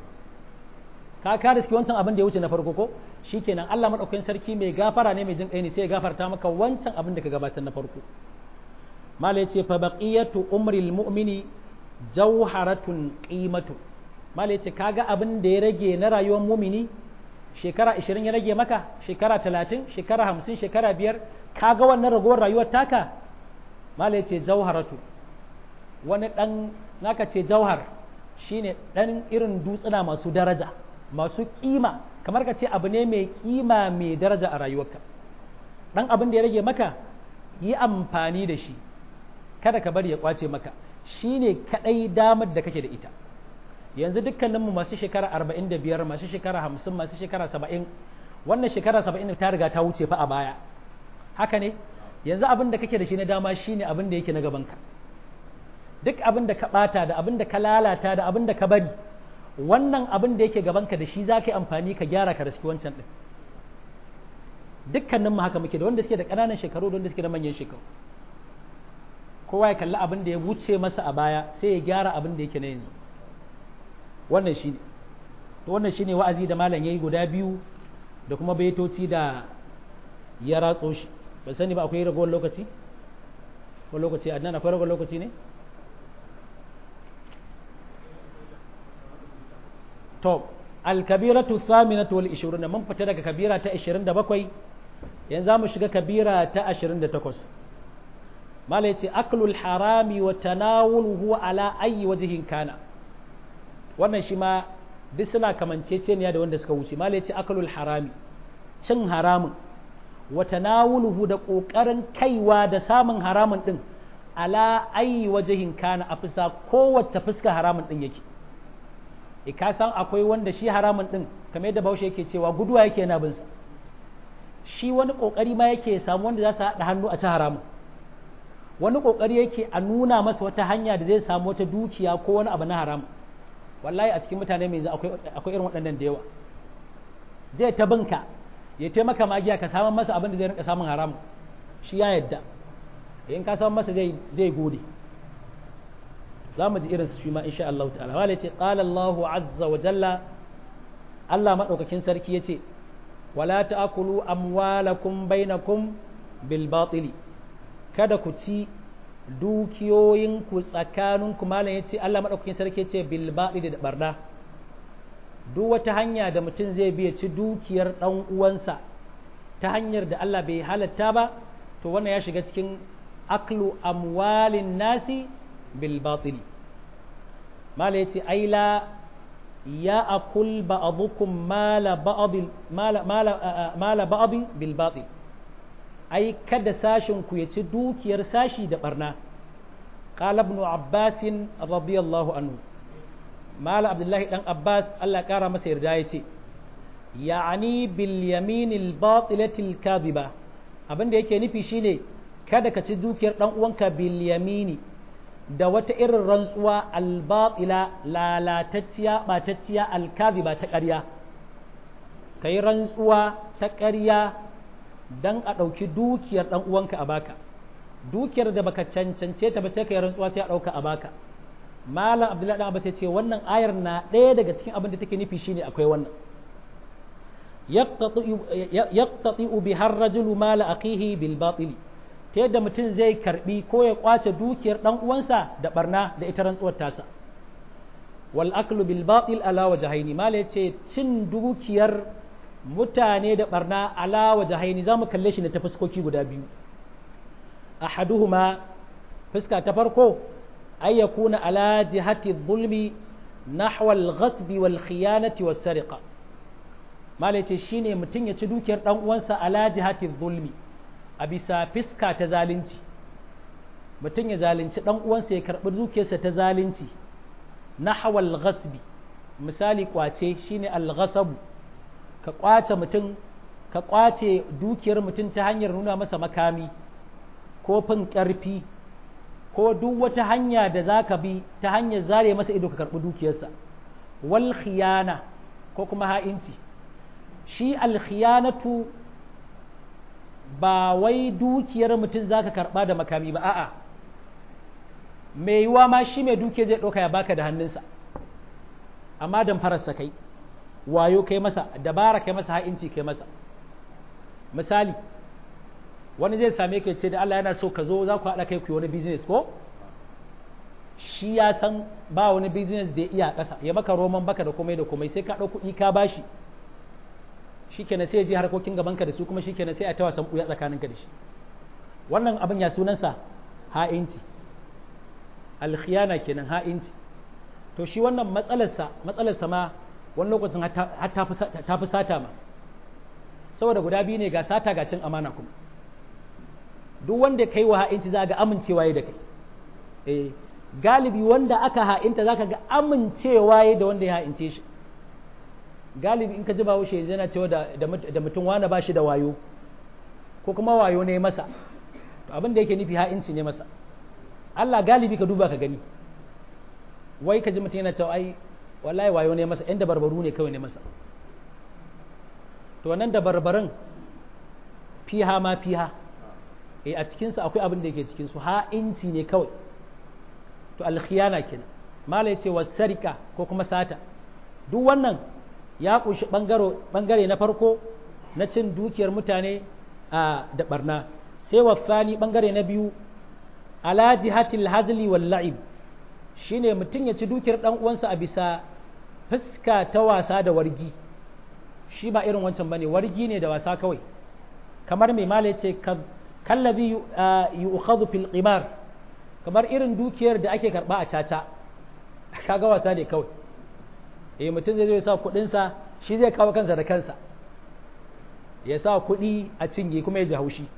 ka ka riski wancan abin da ya wuce na farko ko shikenan Allah madaukakin sarki mai gafara ne mai jin kai ne sai ya gafarta maka wancan abin da ka gabatar na farko mala yace fa baqiyatu umril mu'mini jawharatun qimatu mala yace kaga abin da ya rage na rayuwar mu'mini shekara 20 ya rage maka shekara 30 shekara 50 shekara 5 kaga wannan ragowar rayuwar taka mala yace jawharatu wani dan naka ce jauhar shine dan irin dutsuna masu daraja masu kima kamar ka ce abu ne mai kima mai daraja a rayuwarka dan abin da ya rage maka yi amfani da shi kada ka bari ya kwace maka shine kadai damar da kake da ita yanzu dukkaninmu masu shekara 45 masu shekara 50 masu shekara 70 wannan shekara 70 ta riga ta wuce fa a baya haka ne yanzu abin da kake da shi na dama shine abin da yake na gabanka duk abin da ka bata da abin da ka lalata da abin da ka bari wannan abin da yake gabanka da shi za ka yi amfani ka gyara ka raski wancan ɗin dukkanin mu haka muke da wanda suke da ƙananan shekaru da wanda suke da manyan shekaru kowa ya kalli abin da ya wuce masa a baya sai ya gyara abin da yake na yanzu wannan shi ne wannan shi ne wa'azi da malam ya yi guda biyu da kuma baitoci da ya ratso shi ban sani ba akwai ragowar lokaci ko lokaci a nan akwai ragowar lokaci ne to alkabiratu thaminatu wal 20 mun fita daga kabira ta 27 yanzu mu shiga kabira ta 28 mala yace aklul harami wa tanawuluhu ala ayi wajhin kana wannan shi ma duk suna kamanceceniya da wanda suka wuce mala yace aklul harami cin haramun wa tanawuluhu da kokarin kaiwa da samun haramun din ala ayi wajhin kana a fuska kowace fuska haramun din yake e ka san akwai wanda shi haramun din kamar yadda baushe yake cewa guduwa yake yana bin sa shi wani kokari ma yake samu wanda za su haɗa hannu a ci haramun wani kokari yake a nuna masa wata hanya da zai samu wata dukiya ko wani abu na haram wallahi a cikin mutane mai akwai akwai irin waɗannan da yawa zai ta binka ya taimaka magiya ka samun masa abin da zai rinka samun haram shi ya yadda in ka samun masa zai zai gode za mu ji irin su shi ma insha Allah ta'ala wala yace qala Allahu azza wa jalla Allah madaukakin sarki yace wala ta'kulu amwalakum bainakum bil batili kada ku ci dukiyoyinku tsakaninku malam yace Allah madaukakin sarki yace bil batili da barna duk wata hanya da mutum zai biya ci dukiyar dan uwansa ta hanyar da Allah bai halatta ba to wannan ya shiga cikin aklu amwalin nasi بالباطل ما ليتي أي لا يأكل بعضكم مال بعض مال مال مال بعض بالباطل أي كد ساشن كويتي دوك يرساشي دبرنا قال ابن عباس رضي الله عنه مال عبد الله بن عباس الله كرم مسير دايتي يعني باليمين الباطلة الكاذبة abin da yake nufi shine kada ka ci dukiyar dan uwanka bil yamini da wata irin rantsuwa albatila lalatacciya ɓatacciya alkaziba ta ƙarya ka yi rantsuwa ta ƙarya dan a ɗauki dukiyar ɗan uwanka a baka dukiyar da baka cancance ta ba sai ka yi rantsuwa sai a ɗauka a baka malam abdullahi dan abbas ya ce wannan ayar na ɗaya daga cikin abin da take nufi shine akwai wannan yaqtati'u bi har rajulu mala akhihi bil batil ta yadda mutum zai karbi ko ya kwace dukiyar dan uwansa da barna da ita rantsuwar tasa wal aklu bil batil ala wajhaini mala yace cin dukiyar mutane da barna ala wajhaini zamu kalle shi ne ta fuskoki guda biyu ahaduhuma fuska ta farko ay yakuna ala jihati dhulmi nahwa al ghasbi wal khiyanati was sariqa mala yace shine mutum ya ci dukiyar dan uwansa ala jihati dhulmi a bisa fiska ta zalunci mutum ya zalunci dan uwansa ya karbi dukiyarsa ta zalunci nahwa al ghasbi misali kwace shine al ghasab ka kwace mutum ka kwace dukiyar mutum ta hanyar nuna masa makami ko fin ƙarfi ko duk wata hanya da za ka bi ta hanyar zare masa ido ka karɓi dukiyarsa wal khiyana ko kuma ha'inci shi alkhiyanatu ba wai dukiyar mutum za ka karɓa da makami ba a'a mai yiwa ma shi mai dukiyar zai ɗauka ya baka da hannunsa amma dan fararsa kai wayo kai masa dabara kai masa ha'inci kai masa misali wani zai same ka ce da Allah yana so ka zo za ku haɗa kai ku yi wani business ko shi ya san ba wani business da ya iya ƙasa ya maka roman baka da komai da komai sai ka ɗau kuɗi ka bashi shi kenan sai ya je harkokin gabanka da su kuma shi kenan sai a ta wasan ɓuya tsakaninka da shi wannan abin ya sunansa ha'inci alkhiyana kenan ha'inci to shi wannan matsalarsa matsalarsa ma wani lokacin har ta fi sata ma saboda guda biyu ne ga sata ga cin amana kuma duk wanda kai wa ha'inci za ga amincewa ya da kai eh galibi wanda aka ha'inta za ka ga amincewa ya da wanda ya ha'ince shi galibi in ka ji bawo shi yana cewa da mutum wani ba shi da wayo ko kuma wayo ne masa to abin da yake nufi ha'inci ne masa Allah galibi ka duba ka gani wai ka ji mutum yana cewa ai wallahi wayo ne masa yan dabarbaru ne kawai ne masa to wannan dabarbarin fiha ma fiha eh a cikinsu akwai abin da yake cikinsu ha'inci ne kawai to alkhiyana kenan mala ya ce wasarika ko kuma sata duk wannan ya kunshi bangare na farko na cin dukiyar mutane a da barna sai wafani bangare na biyu ala jihatil hazli wal la'ib shine mutum ya ci dukiyar dan uwansa a bisa fuska ta wasa da wargi shi ba irin wancan bane wargi ne da wasa kawai kamar mai mala ya ce kallabi yu'khadhu fil qimar kamar irin dukiyar da ake karba a caca kaga wasa ne kawai eh mutum zai zo ya sa kudin sa shi zai kawo kansa da kansa ya sa kudi a cinye kuma ya ji haushi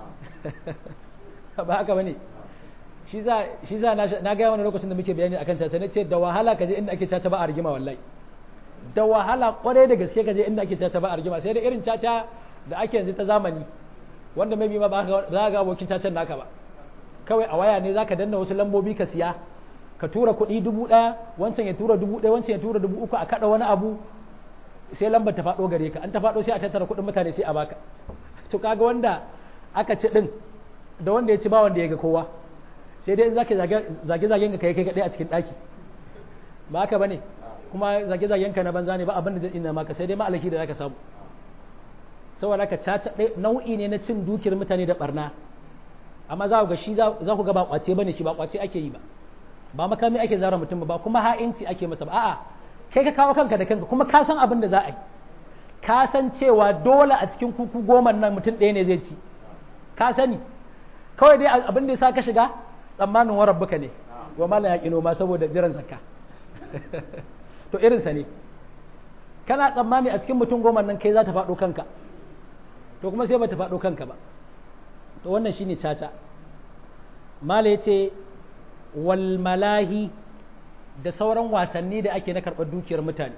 ba haka bane shi za shi za na ga wani lokacin da muke bayani akan caca ne ce da wahala ka je inda ake caca ba a rigima wallahi da wahala kwarai da gaske ka je inda ake caca ba a rigima sai da irin caca da ake yanzu ta zamani wanda mai ma ba za ga abokin cacen naka ba kawai a waya ne za ka danna wasu lambobi ka siya ka tura kuɗi dubu ɗaya wancan ya tura dubu ɗaya wancan ya tura dubu uku a kaɗa wani abu sai lambar ta faɗo gare ka an ta faɗo sai a tattara kuɗin mutane sai a baka to kaga wanda aka ci ɗin da wanda ya ci ba wanda ya ga kowa sai dai in zaka zage zagen ka kai kai kaɗai a cikin ɗaki ba haka bane kuma zage zagen ka na banza ne ba abin da zai ina maka sai dai ma alaki da zaka samu saboda ka caca nau'i ne na cin dukiyar mutane da barna amma za ku ga shi za ku ga ba kwace bane shi ba kwace ake yi ba ba makami ake zara mutum ba kuma ha'inci ake masa ba a'a kai ka kawo kanka da kanka kuma ka san abin da za a yi ka san cewa dole a cikin kuku goma nan mutum ɗaya ne zai ci ka sani kawai dai abin da ya sa ka shiga tsammanin wa rabbuka ne wa mala ya kino ma saboda jiran zakka to irinsa ne kana tsammani a cikin mutum goma nan kai za ta faɗo kanka to kuma sai bata faɗo kanka ba to wannan shine caca mala ya ce walmalahi da sauran wasanni da ake na karɓar dukiyar mutane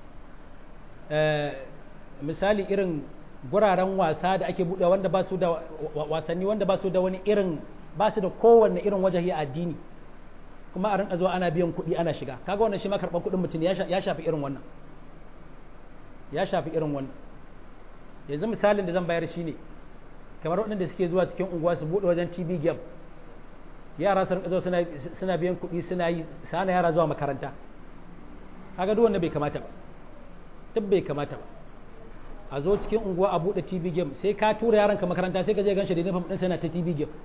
misali irin guraren wasa da ake buɗe wanda ba su da wasanni wanda ba su da wani irin ba su da kowanne irin wajahi a addini kuma a rinka zuwa ana biyan kuɗi ana shiga kaga wannan shi ma karɓar kuɗin mutum ya shafi irin wannan ya shafi irin wannan yanzu misalin da zan bayar shi ne kamar waɗanda suke zuwa cikin unguwa su buɗe wajen tv game yara su rinka zo suna biyan kuɗi suna yi sana yara zuwa makaranta kaga duk wanda bai kamata ba duk bai kamata ba a zo cikin unguwa a buɗe tv game sai ka tura yaranka makaranta sai ka je ganshi da nufin ɗin sana ta tv game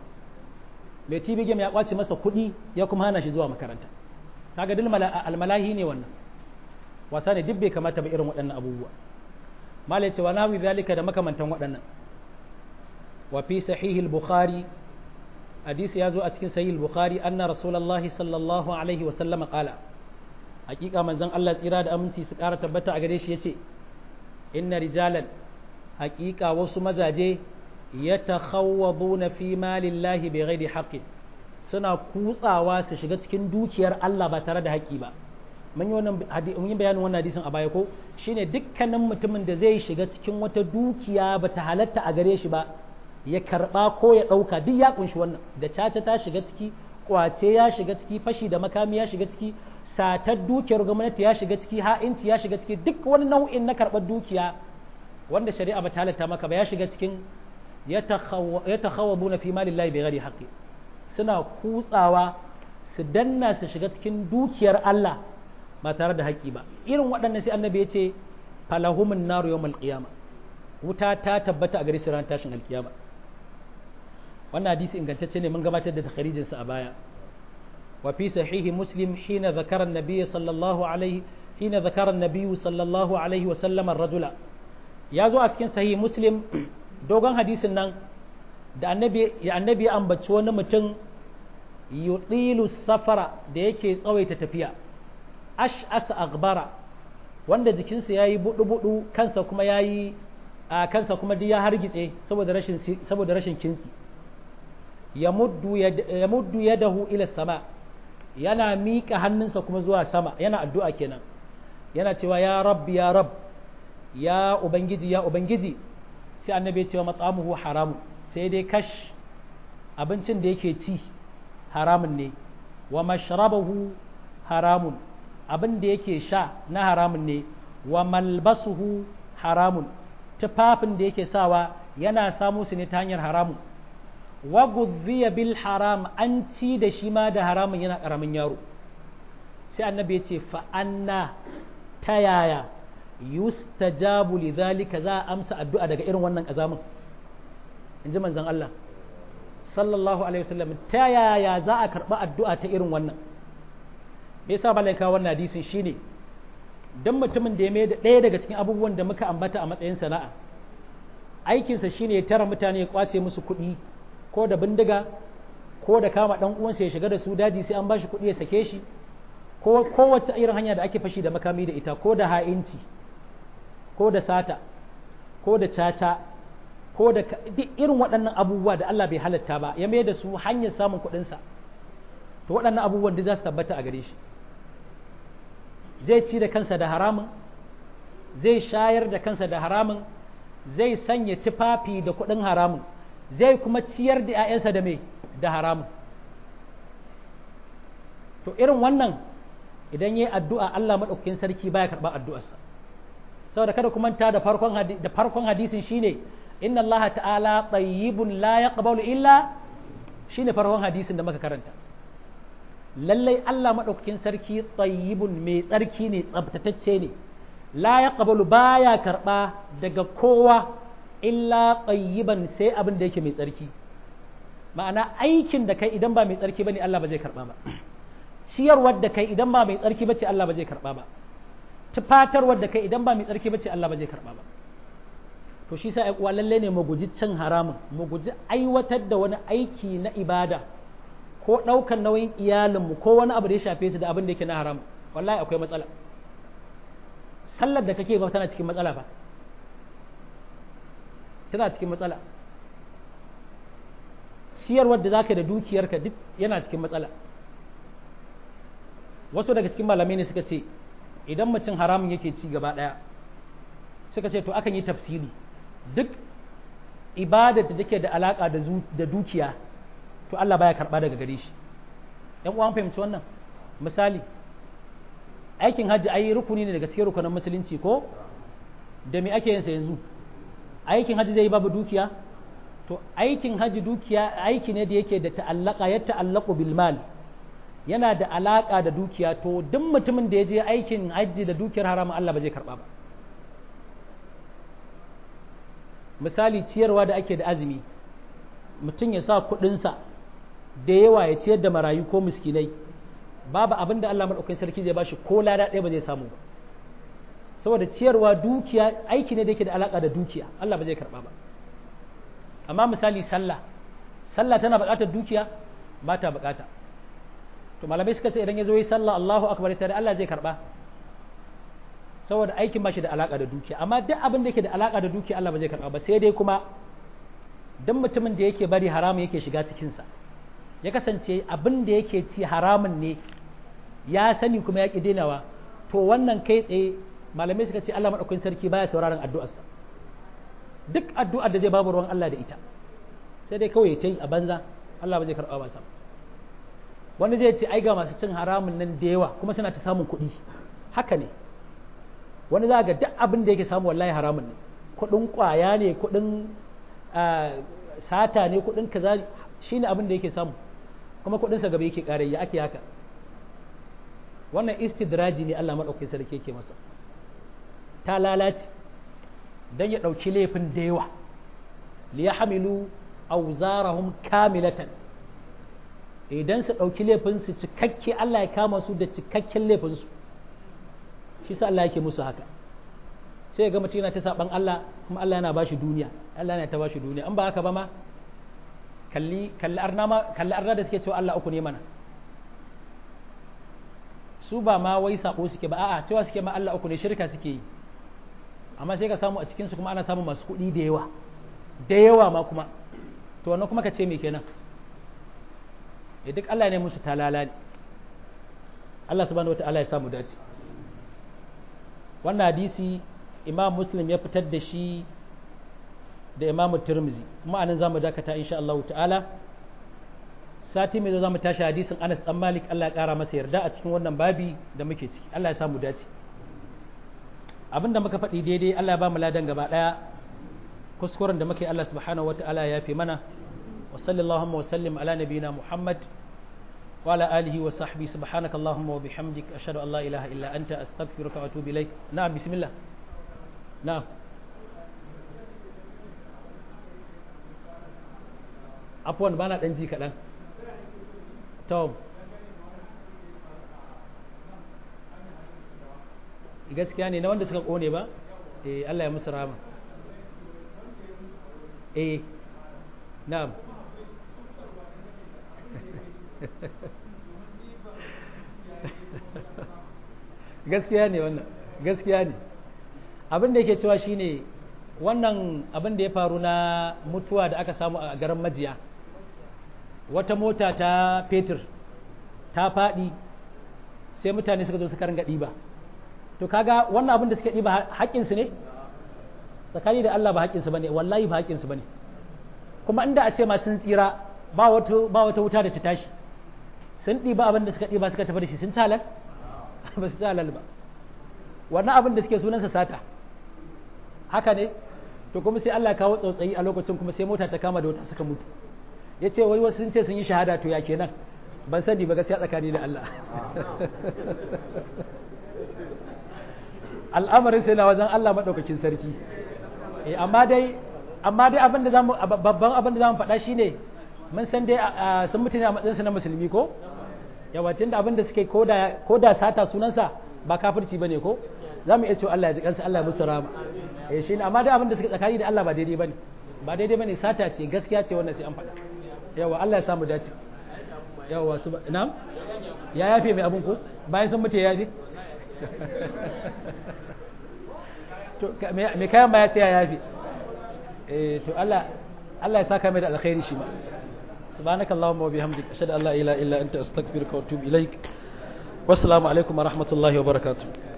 mai tv game ya kwace masa kuɗi ya kuma hana shi zuwa makaranta kaga duk almalahi ne wannan wasa ne duk bai kamata ba irin waɗannan abubuwa malai cewa na wi zalika da makamantan waɗannan wa fi sahih al-bukhari hadisi ya zo a cikin sahih al-bukhari anna rasulullahi sallallahu alaihi wa sallama qala hakika manzon Allah tsira da aminci su ƙara tabbata a gare shi yace inna rijalan hakika wasu mazaje yatakhawwaduna fi malillahi bighairi haqqin suna kutsawa su shiga cikin dukiyar Allah ba tare da haƙƙi ba mun yi wannan mun yi bayanin wannan hadisin a baya ko shine dukkanin mutumin da zai shiga cikin wata dukiya ba ta halatta a gare shi ba ya karba ko ya ɗauka duk ya kunshi wannan da caca ta shiga ciki kwace ya shiga ciki fashi da makami ya shiga ciki satar dukiyar gwamnati ya shiga ciki ha'inci ya shiga ciki duk wani nau'in na karɓar dukiya wanda shari'a ba ta halatta maka ba ya shiga cikin ya takhawwabuna fi malillahi bighairi haqqi suna kutsawa su danna su shiga cikin dukiyar Allah ba tare da haƙƙi ba irin waɗannan sai annabi ya ce falahumun naru yawmal qiyama wuta ta tabbata a gare su ran tashin alkiyama wannan hadisi ingantacce ne mun gabatar da takharijin sa a baya wa fi sahihi muslim hina zakara an-nabiy sallallahu alaihi hina zakara an-nabiy sallallahu alaihi wa sallam ar-rajula ya zo a cikin sahihi muslim dogon hadisin nan da annabi ya annabi ya ambaci wani mutum yutilu safara da yake tsawaita tafiya ash'asa aghbara wanda jikinsa yayi budu-budu kansa kuma yayi a kansa kuma duk ya hargitse saboda rashin saboda rashin kinsi yamuddu yamuddu yadahu ila sama yana miƙa hannunsa kuma zuwa sama yana addu'a kenan yana cewa ya rabb ya rabb ya ubangiji ya ubangiji sai annabi ya ce wa matsamuhu haramu sai dai kash abincin da yake ci haramun ne wa mashrabahu haramun abin da yake sha na haramun ne wa malbasuhu haramun tufafin da yake sawa yana samu su ne ta hanyar haramun wa gudhiya bil haram an ci da shi ma da haramun yana karamin yaro sai annabi ya ce fa anna ta yaya yustajabu lidhalika za a amsa addu'a daga irin wannan kazamin in ji manzon Allah sallallahu alaihi wasallam ta yaya za a karba addu'a ta irin wannan me yasa balai ka wannan hadisin shine dan mutumin da ya mai da ɗaya daga cikin abubuwan da muka ambata a matsayin sana'a aikinsa shine ya tara mutane ya kwace musu kuɗi ko da bindiga ko da kama ɗan uwansa ya shiga da su daji sai an bashi kuɗi ya sake shi ko kowace irin hanya da ake fashi da makami da ita ko da ha'inci ko da sata ko da caca ko da duk irin waɗannan abubuwa da Allah bai halatta ba ya mai da su hanyar samun kuɗinsa to waɗannan abubuwan duk za su tabbata a gare shi zai ci da kansa da haramun zai shayar da kansa da haramun zai sanya tufafi da kuɗin haramun zai kuma ciyar da 'ya'yansa da mai da haramun to irin wannan idan ya yi addu'a Allah maɗaukakin sarki baya karɓar addu'arsa saboda kada kuma ta da farkon hadisin shine inna Allah ta'ala tayyibun la yaqbalu illa shine farkon hadisin da muka karanta lallai Allah maɗaukakin sarki tayyibun mai tsarki ne tsabtatacce ne la yaqbalu baya karɓa daga kowa illa tayyiban sai abin da yake mai tsarki ma'ana aikin da kai idan ba mai tsarki bane Allah ba zai karɓa ba ciyarwar da kai idan ba mai tsarki bace Allah ba zai karɓa ba tufatarwar da kai idan ba mai tsarki bace Allah ba zai karɓa ba to shi sa uwa lalle ne mu guji cin haramun mu guji aiwatar da wani aiki na ibada ko ɗaukar nauyin iyalinmu ko wani abu da ya shafe su da abin da yake na haram wallahi akwai matsala sallar da kake ba tana cikin matsala ba tana cikin matsala ciyarwar da zaka da dukiyarka duk yana cikin matsala wasu daga cikin malamai ne suka ce idan mutum haramun yake ci gaba ɗaya suka ce to akan yi tafsiri duk ibadar da take da alaka da dukiya to Allah baya karba daga gare shi yan uwan fahimci wannan misali aikin hajji ai rukuni ne daga cikin rukunin musulunci ko da me ake yin sa yanzu aikin hajji zai yi babu dukiya to aikin haji dukiya aiki ne da yake da ta'allaka ya ta'allaku bil mal yana da alaka da dukiya to duk mutumin da ya je aikin haji da dukiyar haramun Allah ba zai karba ba misali ciyarwa da ake da azumi mutum ya sa kuɗinsa da yawa ya ciyar da marayu ko miskinai babu abin da Allah maɗaukakin sarki zai bashi ko lada ɗaya ba zai samu ba saboda ciyarwa dukiya aiki ne da yake da alaka da dukiya Allah ba zai karba ba amma misali sallah sallah tana buƙatar dukiya ba ta buƙata to malamai suka ce idan ya zo yi sallah Allahu akbar tare Allah zai karba saboda aikin ba shi da alaka da dukiya amma duk abin da yake da alaka da dukiya Allah ba zai karba ba sai dai kuma duk mutumin da yake bari haramun yake shiga cikin sa ya kasance abin da yake ci haramun ne ya sani kuma ya ki denawa to wannan kai tsaye malamai suka ce Allah madaukakin sarki baya sauraron addu'arsa duk addu'ar da zai babu ruwan Allah da ita sai dai kawai ta yi a banza Allah ba zai karɓa ba sam wani zai ce ai ga masu cin haramun nan da yawa kuma suna ta samun kuɗi haka ne wani za ga duk abin da yake samu wallahi haramun ne kuɗin ƙwaya ne kuɗin sata ne kuɗin kaza shine abin da yake samu kuma kuɗinsa gaba yake ƙare ya ake haka wannan istidraji ne Allah maɗaukakin sarki yake masa ta lalace don ya ɗauki laifin da yawa li ya hamilu auzarahum kamilatan idan su ɗauki laifinsu cikakke Allah ya kama su da cikakken laifinsu shi sa Allah yake musu haka sai ga mutum yana ta saban Allah kuma Allah yana ba shi duniya Allah yana ta ba shi duniya an ba haka ba ma kalli kalli arna ma kalli arna da suke cewa Allah uku ne mana su ba ma wai sabo suke ba a'a cewa suke ma Allah uku ne shirka suke yi amma sai ka samu a cikinsu kuma ana samun masu kuɗi da yawa da yawa ma kuma to wannan kuma ka ce me kenan ya duk Allah ne musu talala ne Allah subhanahu wata'ala ya samu dace wannan hadisi imam muslim ya fitar da shi da imam turmizi kuma anan zamu dakata insha Allah ta'ala sati mai zo zamu tashi hadisin Anas dan Malik Allah ya kara masa yarda a cikin wannan babi da muke ciki Allah ya samu dace abinda muka faɗi daidai Allah ya ba mu ladan gaba ɗaya kuskuren da muke Allah subhanahu wata'ala ya fi mana wa sallallahu wa sallim ala nabiyina Muhammad wa ala alihi wa sahbihi subhanaka allahumma wa bihamdik ashhadu an la ilaha illa anta astaghfiruka wa atubu ilaik na'am bismillah na'am afwan bana dan ji kaɗan to gaskiya ne na wanda suka kone ba eh Allah ya musu rama eh na'am gaskiya ne wannan gaskiya ne abin da yake cewa shine wannan abin da ya faru na mutuwa da aka samu a garin majiya wata mota ta fetur ta faɗi sai mutane suka zo suka ringa ɗiba to kaga wannan abin da suka ɗiba haƙƙinsu ne tsakani da Allah ba haƙƙinsu bane wallahi ba haƙƙinsu bane kuma inda a ce ma sun tsira ba wata ba wata wuta da ta tashi sun ɗiba abin da suka ɗiba suka tafi da shi sun talal ba su talal ba wannan abin da suke sunansa sata haka ne to kuma sai Allah kawo tsautsayi a lokacin kuma sai mota ta kama da wata suka mutu ya ce wai wasu sun ce sun yi shahada to ya kenan ban sani ba gaskiya tsakani da Allah al'amarin sai na wajen Allah maɗaukakin sarki amma dai amma dai abin da zamu babban abin da zamu faɗa shine mun san dai sun mutu ne a matsayin su na musulmi ko yawa tunda abin da suke koda koda sata sunansa ba kafirci bane ko zamu iya cewa Allah ya ji kansu Allah ya musu rama eh shine amma dai abin da suke tsakani da Allah ba daidai bane ba daidai bane sata ce gaskiya ce wannan sai an faɗa yawa Allah ya samu dace yawa su na'am ya yafe mai abin ko bayan sun mutu ya yafe to me kayan ba ya ce ya yafe eh to Allah Allah ya saka mai da alkhairi shi ma subhanakallahumma wa bihamdika ashhadu an la ilaha illa anta astaghfiruka wa atubu ilaik wassalamu alaikum wa rahmatullahi wa barakatuh